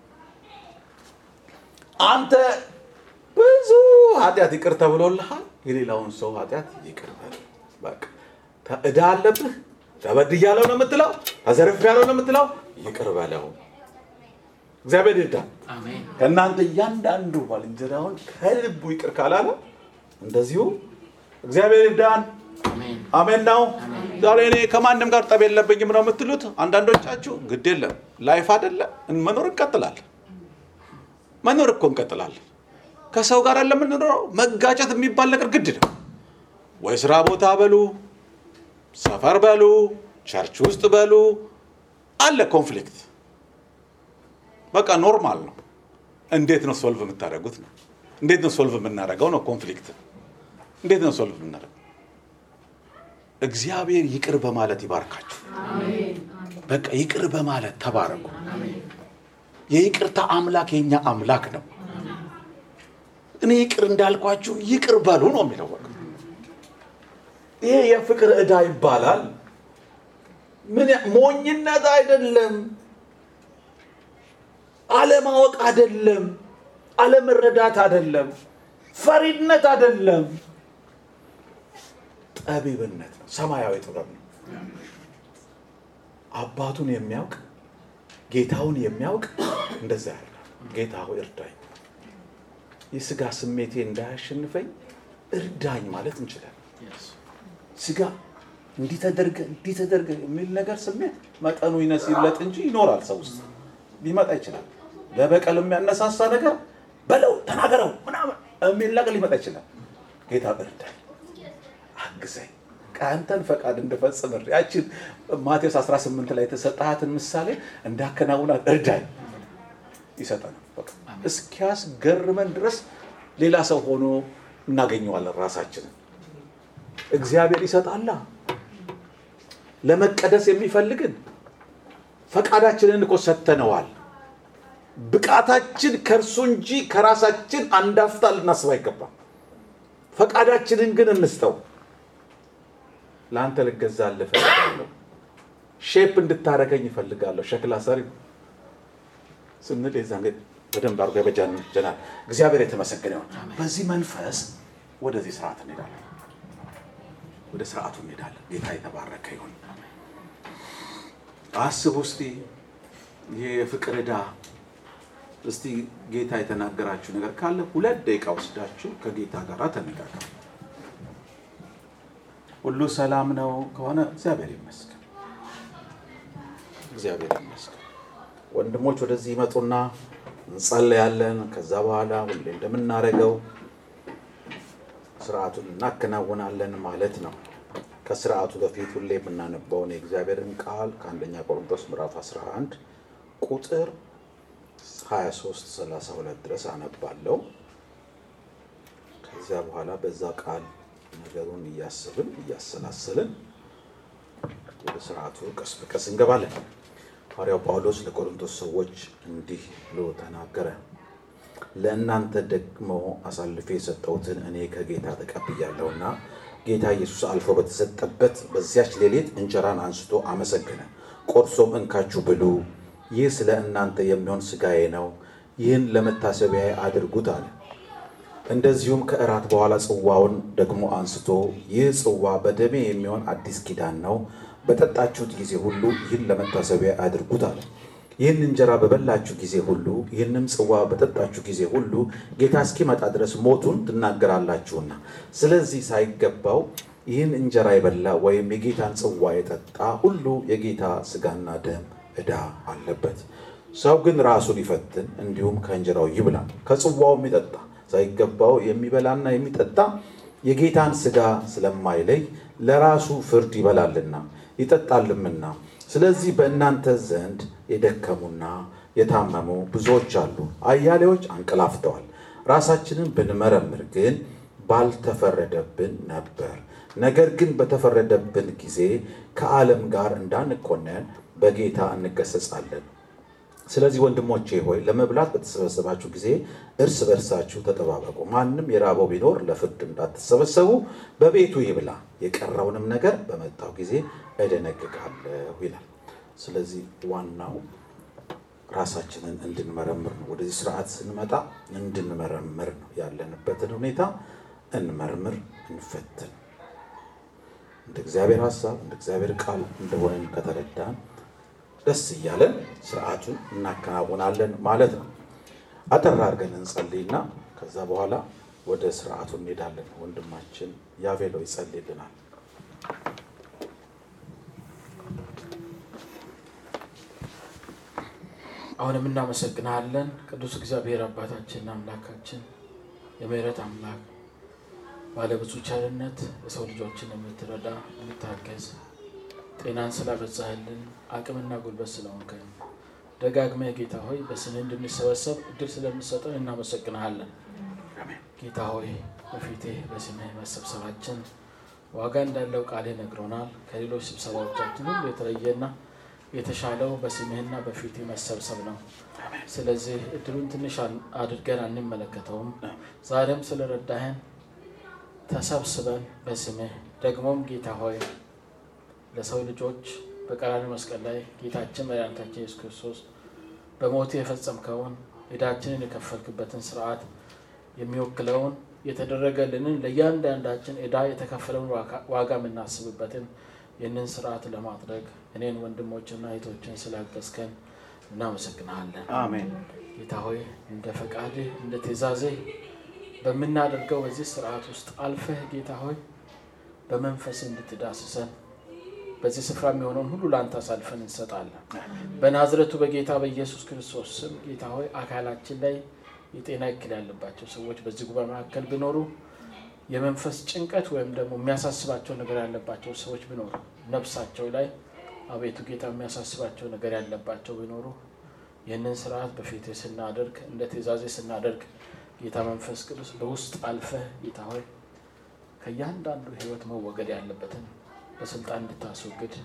አንተ ብዙ ኃጢአት ይቅር ተብሎልሃል፣ የሌላውን ሰው ኃጢአት ይቅር በል። በቃ ዕዳ አለብህ፣ ተበድያለሁ ነው የምትለው፣ ተዘርፌያለሁ ነው የምትለው፣ ይቅር በለው። እግዚአብሔር ይርዳል። ከእናንተ እያንዳንዱ ባልንጀራውን ከልቡ ይቅር ካላለ እንደዚሁ እግዚአብሔር ይርዳን። አሜን ነው። ዛሬ እኔ ከማንም ጋር ጠብ የለብኝም ነው የምትሉት አንዳንዶቻችሁ፣ ግድ የለም ላይፍ አይደለ መኖር እንቀጥላለን። መኖር እኮ እንቀጥላለን። ከሰው ጋር ለምንኖረው መጋጨት የሚባል ነገር ግድ ነው ወይ? ስራ ቦታ በሉ፣ ሰፈር በሉ፣ ቸርች ውስጥ በሉ፣ አለ ኮንፍሊክት። በቃ ኖርማል ነው። እንዴት ነው ሶልቭ የምታደርጉት ነው? እንዴት ነው ሶልቭ የምናደርገው ነው? ኮንፍሊክት እንዴት ነው ሶልቭ የምናደርገው? እግዚአብሔር ይቅር በማለት ይባርካችሁ። በቃ ይቅር በማለት ተባረኩ። የይቅርታ አምላክ የኛ አምላክ ነው። እኔ ይቅር እንዳልኳችሁ ይቅር በሉ ነው የሚለው። በቃ ይሄ የፍቅር ዕዳ ይባላል። ምን ሞኝነት አይደለም፣ አለማወቅ አይደለም፣ አለመረዳት አይደለም፣ ፈሪድነት አይደለም፣ ጠቢብነት ነው። ሰማያዊ ጥበብ ነው። አባቱን የሚያውቅ ጌታውን የሚያውቅ እንደዛ ያደርጋል። ጌታ ሆይ እርዳኝ፣ የስጋ ስሜቴ እንዳያሸንፈኝ እርዳኝ ማለት እንችላለን። ስጋ እንዲህ ተደርገ እንዲህ ተደርገ የሚል ነገር ስሜት መጠኑ ይነስ ይብለጥ እንጂ ይኖራል። ሰው ውስጥ ሊመጣ ይችላል። ለበቀል የሚያነሳሳ ነገር በለው ተናገረው ምናምን የሚል ነገር ሊመጣ ይችላል። ጌታ እርዳኝ፣ አግዘኝ ከአንተን ፈቃድ እንድፈጽም ያችን ማቴዎስ 18 ላይ የተሰጣትን ምሳሌ እንዳከናውናት እርዳኝ ይሰጠናል። እስኪያስገርመን ድረስ ሌላ ሰው ሆኖ እናገኘዋለን ራሳችንን። እግዚአብሔር ይሰጣላ። ለመቀደስ የሚፈልግን ፈቃዳችንን እኮ ሰጥተነዋል። ብቃታችን ከእርሱ እንጂ ከራሳችን አንዳፍታ ልናስብ አይገባም። ፈቃዳችንን ግን እንስጠው። ለአንተ ልገዛልህ እፈልጋለሁ፣ ሼፕ እንድታረገኝ እፈልጋለሁ። ሸክላ ሰሪ ስንል የዛን በደንብ አድርጎ ያበጃጀናል። እግዚአብሔር የተመሰገነ ይሁን። በዚህ መንፈስ ወደዚህ ስርዓት እንሄዳለን፣ ወደ ስርዓቱ እንሄዳለን። ጌታ የተባረከ ይሁን። አስቡ እስቲ ይሄ የፍቅር ዕዳ እስቲ ጌታ የተናገራችሁ ነገር ካለ ሁለት ደቂቃ ወስዳችሁ ከጌታ ጋር ተነጋገሩ። ሁሉ ሰላም ነው ከሆነ እግዚአብሔር ይመስገን፣ እግዚአብሔር ይመስገን። ወንድሞች ወደዚህ ይመጡና እንጸለያለን። ከዛ በኋላ ሁሌ እንደምናደርገው ስርዓቱን እናከናውናለን ማለት ነው። ከስርዓቱ በፊት ሁሌ የምናነባውን የእግዚአብሔርን ቃል ከአንደኛ ቆሮንቶስ ምዕራፍ 11 ቁጥር 23 32 ድረስ አነባለሁ። ከዚያ በኋላ በዛ ቃል ነገሩን እያስብን እያሰላሰልን ወደ ስርዓቱ ቀስ በቀስ እንገባለን። ሐዋርያው ጳውሎስ ለቆሮንቶስ ሰዎች እንዲህ ብሎ ተናገረ። ለእናንተ ደግሞ አሳልፌ የሰጠሁትን እኔ ከጌታ ተቀብያለሁና ጌታ ኢየሱስ አልፎ በተሰጠበት በዚያች ሌሊት እንጀራን አንስቶ አመሰገነ፣ ቆርሶም እንካችሁ ብሉ፣ ይህ ስለ እናንተ የሚሆን ሥጋዬ ነው፣ ይህን ለመታሰቢያ አድርጉት አለ። እንደዚሁም ከእራት በኋላ ጽዋውን ደግሞ አንስቶ ይህ ጽዋ በደሜ የሚሆን አዲስ ኪዳን ነው፣ በጠጣችሁት ጊዜ ሁሉ ይህን ለመታሰቢያ አድርጉት አለ። ይህን እንጀራ በበላችሁ ጊዜ ሁሉ ይህንም ጽዋ በጠጣችሁ ጊዜ ሁሉ ጌታ እስኪመጣ ድረስ ሞቱን ትናገራላችሁና፣ ስለዚህ ሳይገባው ይህን እንጀራ የበላ ወይም የጌታን ጽዋ የጠጣ ሁሉ የጌታ ሥጋና ደም ዕዳ አለበት። ሰው ግን ራሱን ይፈትን፣ እንዲሁም ከእንጀራው ይብላ ከጽዋውም ይጠጣ። ሳይገባው የሚበላና የሚጠጣ የጌታን ሥጋ ስለማይለይ ለራሱ ፍርድ ይበላልና ይጠጣልምና። ስለዚህ በእናንተ ዘንድ የደከሙና የታመሙ ብዙዎች አሉ፣ አያሌዎች አንቀላፍተዋል። ራሳችንን ብንመረምር ግን ባልተፈረደብን ነበር። ነገር ግን በተፈረደብን ጊዜ ከዓለም ጋር እንዳንኮነን በጌታ እንገሰጻለን። ስለዚህ ወንድሞቼ ሆይ ለመብላት በተሰበሰባችሁ ጊዜ እርስ በርሳችሁ ተጠባበቁ። ማንም የራበው ቢኖር ለፍርድ እንዳትሰበሰቡ በቤቱ ይብላ፣ የቀረውንም ነገር በመጣው ጊዜ እደነግጋለሁ ይላል። ስለዚህ ዋናው ራሳችንን እንድንመረምር ነው። ወደዚህ ስርዓት ስንመጣ እንድንመረምር ነው። ያለንበትን ሁኔታ እንመርምር፣ እንፈትን። እንደ እግዚአብሔር ሀሳብ እንደ እግዚአብሔር ቃል እንደሆነን ከተረዳን ደስ እያለን ስርዓቱን እናከናውናለን ማለት ነው። አጠር አድርገን እንጸልይና ከዛ በኋላ ወደ ስርዓቱ እንሄዳለን። ወንድማችን ያቬሎ ይጸልይልናል። አሁንም እናመሰግናለን ቅዱስ እግዚአብሔር አባታችን አምላካችን የምህረት አምላክ ባለብዙ ቸርነት የሰው ልጆችን የምትረዳ የምታገዝ ጤናን ስላበዛህልን አቅምና ጉልበት ስለሆንከን ደጋግመህ ጌታ ሆይ በስምህ እንድንሰበሰብ እድል ስለምሰጠን እናመሰግንሃለን። ጌታ ሆይ በፊትህ በስምህ መሰብሰባችን ዋጋ እንዳለው ቃልህ ነግሮናል። ከሌሎች ስብሰባዎቻችን ሁሉ የተለየና የተሻለው በስምህና በፊትህ መሰብሰብ ነው። ስለዚህ እድሉን ትንሽ አድርገን አንመለከተውም። ዛሬም ስለረዳህን ተሰብስበን በስምህ ደግሞም ጌታ ሆይ ለሰው ልጆች በቀራንዮ መስቀል ላይ ጌታችን መድኃኒታችን ኢየሱስ ክርስቶስ በሞቱ የፈጸምከውን ዕዳችንን የከፈልክበትን ስርዓት የሚወክለውን የተደረገልንን ለእያንዳንዳችን ዕዳ የተከፈለውን ዋጋ የምናስብበትን ይህንን ስርዓት ለማድረግ እኔን ወንድሞችና እህቶችን ስላገዝከን እናመሰግናለን። አሜን። ጌታ ሆይ እንደ ፈቃድህ እንደ ትእዛዝህ በምናደርገው በዚህ ስርዓት ውስጥ አልፈህ ጌታ ሆይ በመንፈስ እንድትዳስሰን በዚህ ስፍራ የሚሆነውን ሁሉ ለአንተ አሳልፈን እንሰጣለን። በናዝረቱ በጌታ በኢየሱስ ክርስቶስ ስም ጌታ ሆይ አካላችን ላይ የጤና እክል ያለባቸው ሰዎች በዚህ ጉባኤ መካከል ቢኖሩ የመንፈስ ጭንቀት ወይም ደግሞ የሚያሳስባቸው ነገር ያለባቸው ሰዎች ቢኖሩ ነፍሳቸው ላይ አቤቱ ጌታ የሚያሳስባቸው ነገር ያለባቸው ቢኖሩ ይህንን ስርዓት በፊት ስናደርግ እንደ ትእዛዜ ስናደርግ ጌታ መንፈስ ቅዱስ በውስጥ አልፈህ ጌታ ሆይ ከእያንዳንዱ ሕይወት መወገድ ያለበትን በስልጣን እንድታስወግድ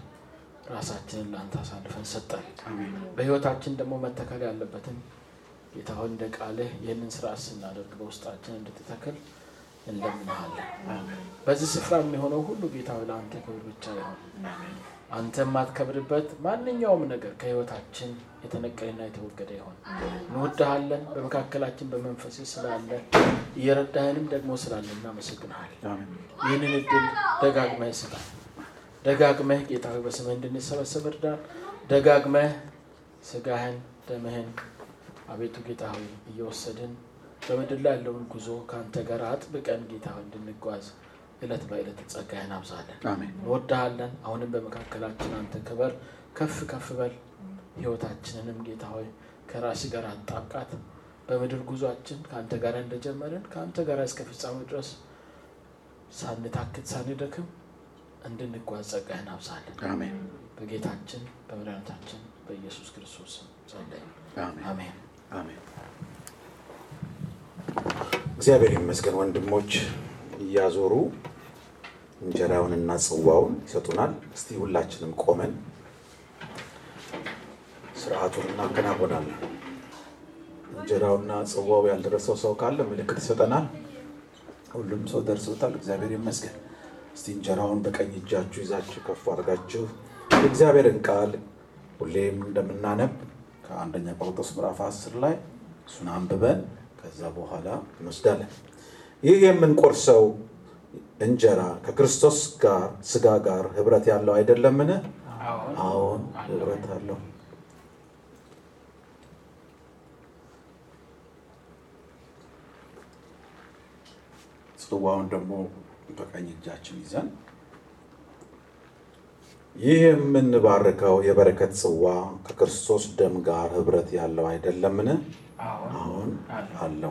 ራሳችንን ለአንተ አሳልፈን ሰጠን። በሕይወታችን ደግሞ መተከል ያለበትን ጌታ ሆይ እንደ ቃልህ ይህንን ስርዓት ስናደርግ በውስጣችን እንድትተክል እንለምንሃለን። በዚህ ስፍራ የሚሆነው ሁሉ ጌታ ሆይ ለአንተ ክብር ብቻ ይሆን። አንተ የማትከብርበት ማንኛውም ነገር ከሕይወታችን የተነቀለና የተወገደ ይሆን። እንወድሃለን። በመካከላችን በመንፈስ ስላለ እየረዳህንም ደግሞ ስላለ እናመሰግንሃለን። ይህንን እድል ደጋግመህ ስጣል። ደጋግመህ ጌታ ሆይ በስምህ እንድንሰበሰብ እርዳን። ደጋግመህ ስጋህን ደምህን አቤቱ ጌታ ሆይ እየወሰድን በምድር ላይ ያለውን ጉዞ ከአንተ ጋር አጥብቀን ጌታ ሆይ እንድንጓዝ እለት በእለት ጸጋህን አብዛለን። አሜን። እንወድሃለን። አሁንም በመካከላችን አንተ ክበር፣ ከፍ ከፍ በል። ህይወታችንንም ጌታ ሆይ ከራስ ጋር አጣብቃት። በምድር ጉዟችን ከአንተ ጋር እንደጀመርን ከአንተ ጋር እስከ ፍጻሜው ድረስ ሳንታክት ሳንደክም እንድንጓዝ ጸጋህን አብዛለን። አሜን። በጌታችን በመድኃኒታችን በኢየሱስ ክርስቶስ ስም ጸለይን። አሜን። አሜን። አሜን። እግዚአብሔር ይመስገን። ወንድሞች እያዞሩ እንጀራውንና ጽዋውን ይሰጡናል። እስቲ ሁላችንም ቆመን ስርዓቱን እናከናወናለን። እንጀራውና ጽዋው ያልደረሰው ሰው ካለ ምልክት ይሰጠናል። ሁሉም ሰው ደርሶታል። እግዚአብሔር ይመስገን። እስቲ እንጀራውን በቀኝ እጃችሁ ይዛችሁ ከፍ አድርጋችሁ የእግዚአብሔርን ቃል ሁሌም እንደምናነብ ከአንደኛ ቆሮንቶስ ምዕራፍ 10 ላይ እሱን አንብበን ከዛ በኋላ እንወስዳለን። ይህ የምንቆርሰው እንጀራ ከክርስቶስ ጋር ስጋ ጋር ህብረት ያለው አይደለምን? አዎን አዎን ህብረት አለው። ጽዋውን ደግሞ በቀኝ እጃችን ይዘን ይህ የምንባርከው የበረከት ጽዋ ከክርስቶስ ደም ጋር ህብረት ያለው አይደለምን? አዎን አዎን አለው። አለው።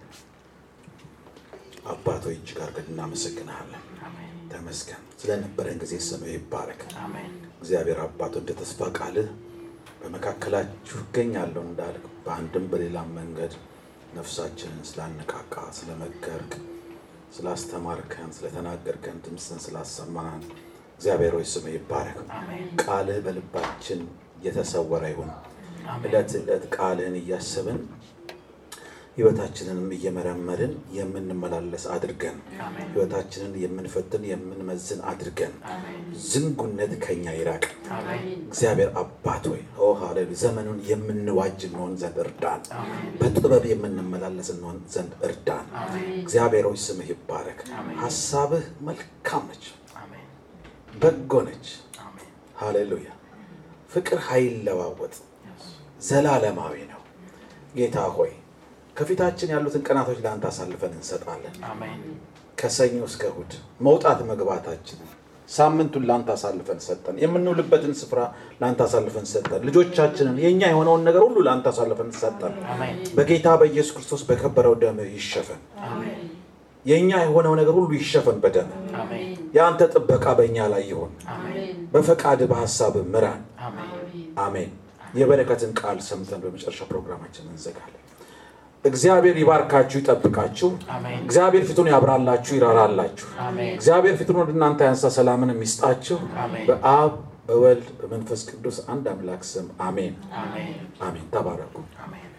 አባቶ እጅግ አድርገን እናመሰግንሃለን። አሜን ተመስገን ስለነበረን ጊዜ ስምህ ይባረክ። አሜን እግዚአብሔር አባቶ እንደ ተስፋ ቃልህ በመካከላችሁ እገኛለሁ እንዳልክ በአንድም በሌላም መንገድ ነፍሳችንን ስላነቃቃ ስለመከርክ፣ ስላስተማርከን፣ ስለተናገርከን፣ ድምፅን ስላሰማን እግዚአብሔር ሆይ ስምህ ይባረክ። አሜን ቃልህ በልባችን የተሰወረ ይሁን። አሜን ዕለት ዕለት ቃልህን እያሰብን ህይወታችንንም እየመረመርን የምንመላለስ አድርገን አሜን ህይወታችንን የምንፈትን የምንመዝን አድርገን አሜን ዝንጉነት ከኛ ይራቅ። አሜን እግዚአብሔር አባት ሆይ ኦ ሃሌሉያ ዘመኑን የምንዋጅ እንሆን ዘንድ እርዳን። አሜን በጥበብ የምንመላለስ እንሆን ዘንድ እርዳን። አሜን እግዚአብሔር ሆይ ስምህ ይባረክ። አሜን። ሀሳብህ መልካም ነች፣ አሜን በጎ ነች። አሜን ሃሌሉያ ፍቅር ኃይለዋወጥ Yes. ዘላለማዊ ነው። ጌታ ሆይ ከፊታችን ያሉትን ቀናቶች ለአንተ አሳልፈን እንሰጣለን። አሜን ከሰኞ እስከ እሑድ መውጣት መግባታችንን ሳምንቱን ለአንተ አሳልፈን ሰጠን። የምንውልበትን ስፍራ ለአንተ አሳልፈን ሰጠን። ልጆቻችንን የእኛ የሆነውን ነገር ሁሉ ለአንተ አሳልፈን ሰጠን። አሜን በጌታ በኢየሱስ ክርስቶስ በከበረው ደምህ ይሸፈን። አሜን የእኛ የሆነው ነገር ሁሉ ይሸፈን በደምህ። አሜን የአንተ ጥበቃ በእኛ ላይ ይሆን። አሜን በፈቃድ በሀሳብ ምራን። አሜን አሜን። የበረከትን ቃል ሰምተን በመጨረሻ ፕሮግራማችን እንዘጋለን። እግዚአብሔር ይባርካችሁ፣ ይጠብቃችሁ። አሜን እግዚአብሔር ፊቱን ያብራላችሁ፣ ይራራላችሁ። አሜን እግዚአብሔር ፊቱን ወደ እናንተ ያንሳ፣ ሰላምን የሚስጣችሁ አሜን በአብ በወልድ በመንፈስ ቅዱስ አንድ አምላክ ስም አሜን አሜን አሜን። ተባረኩ። አሜን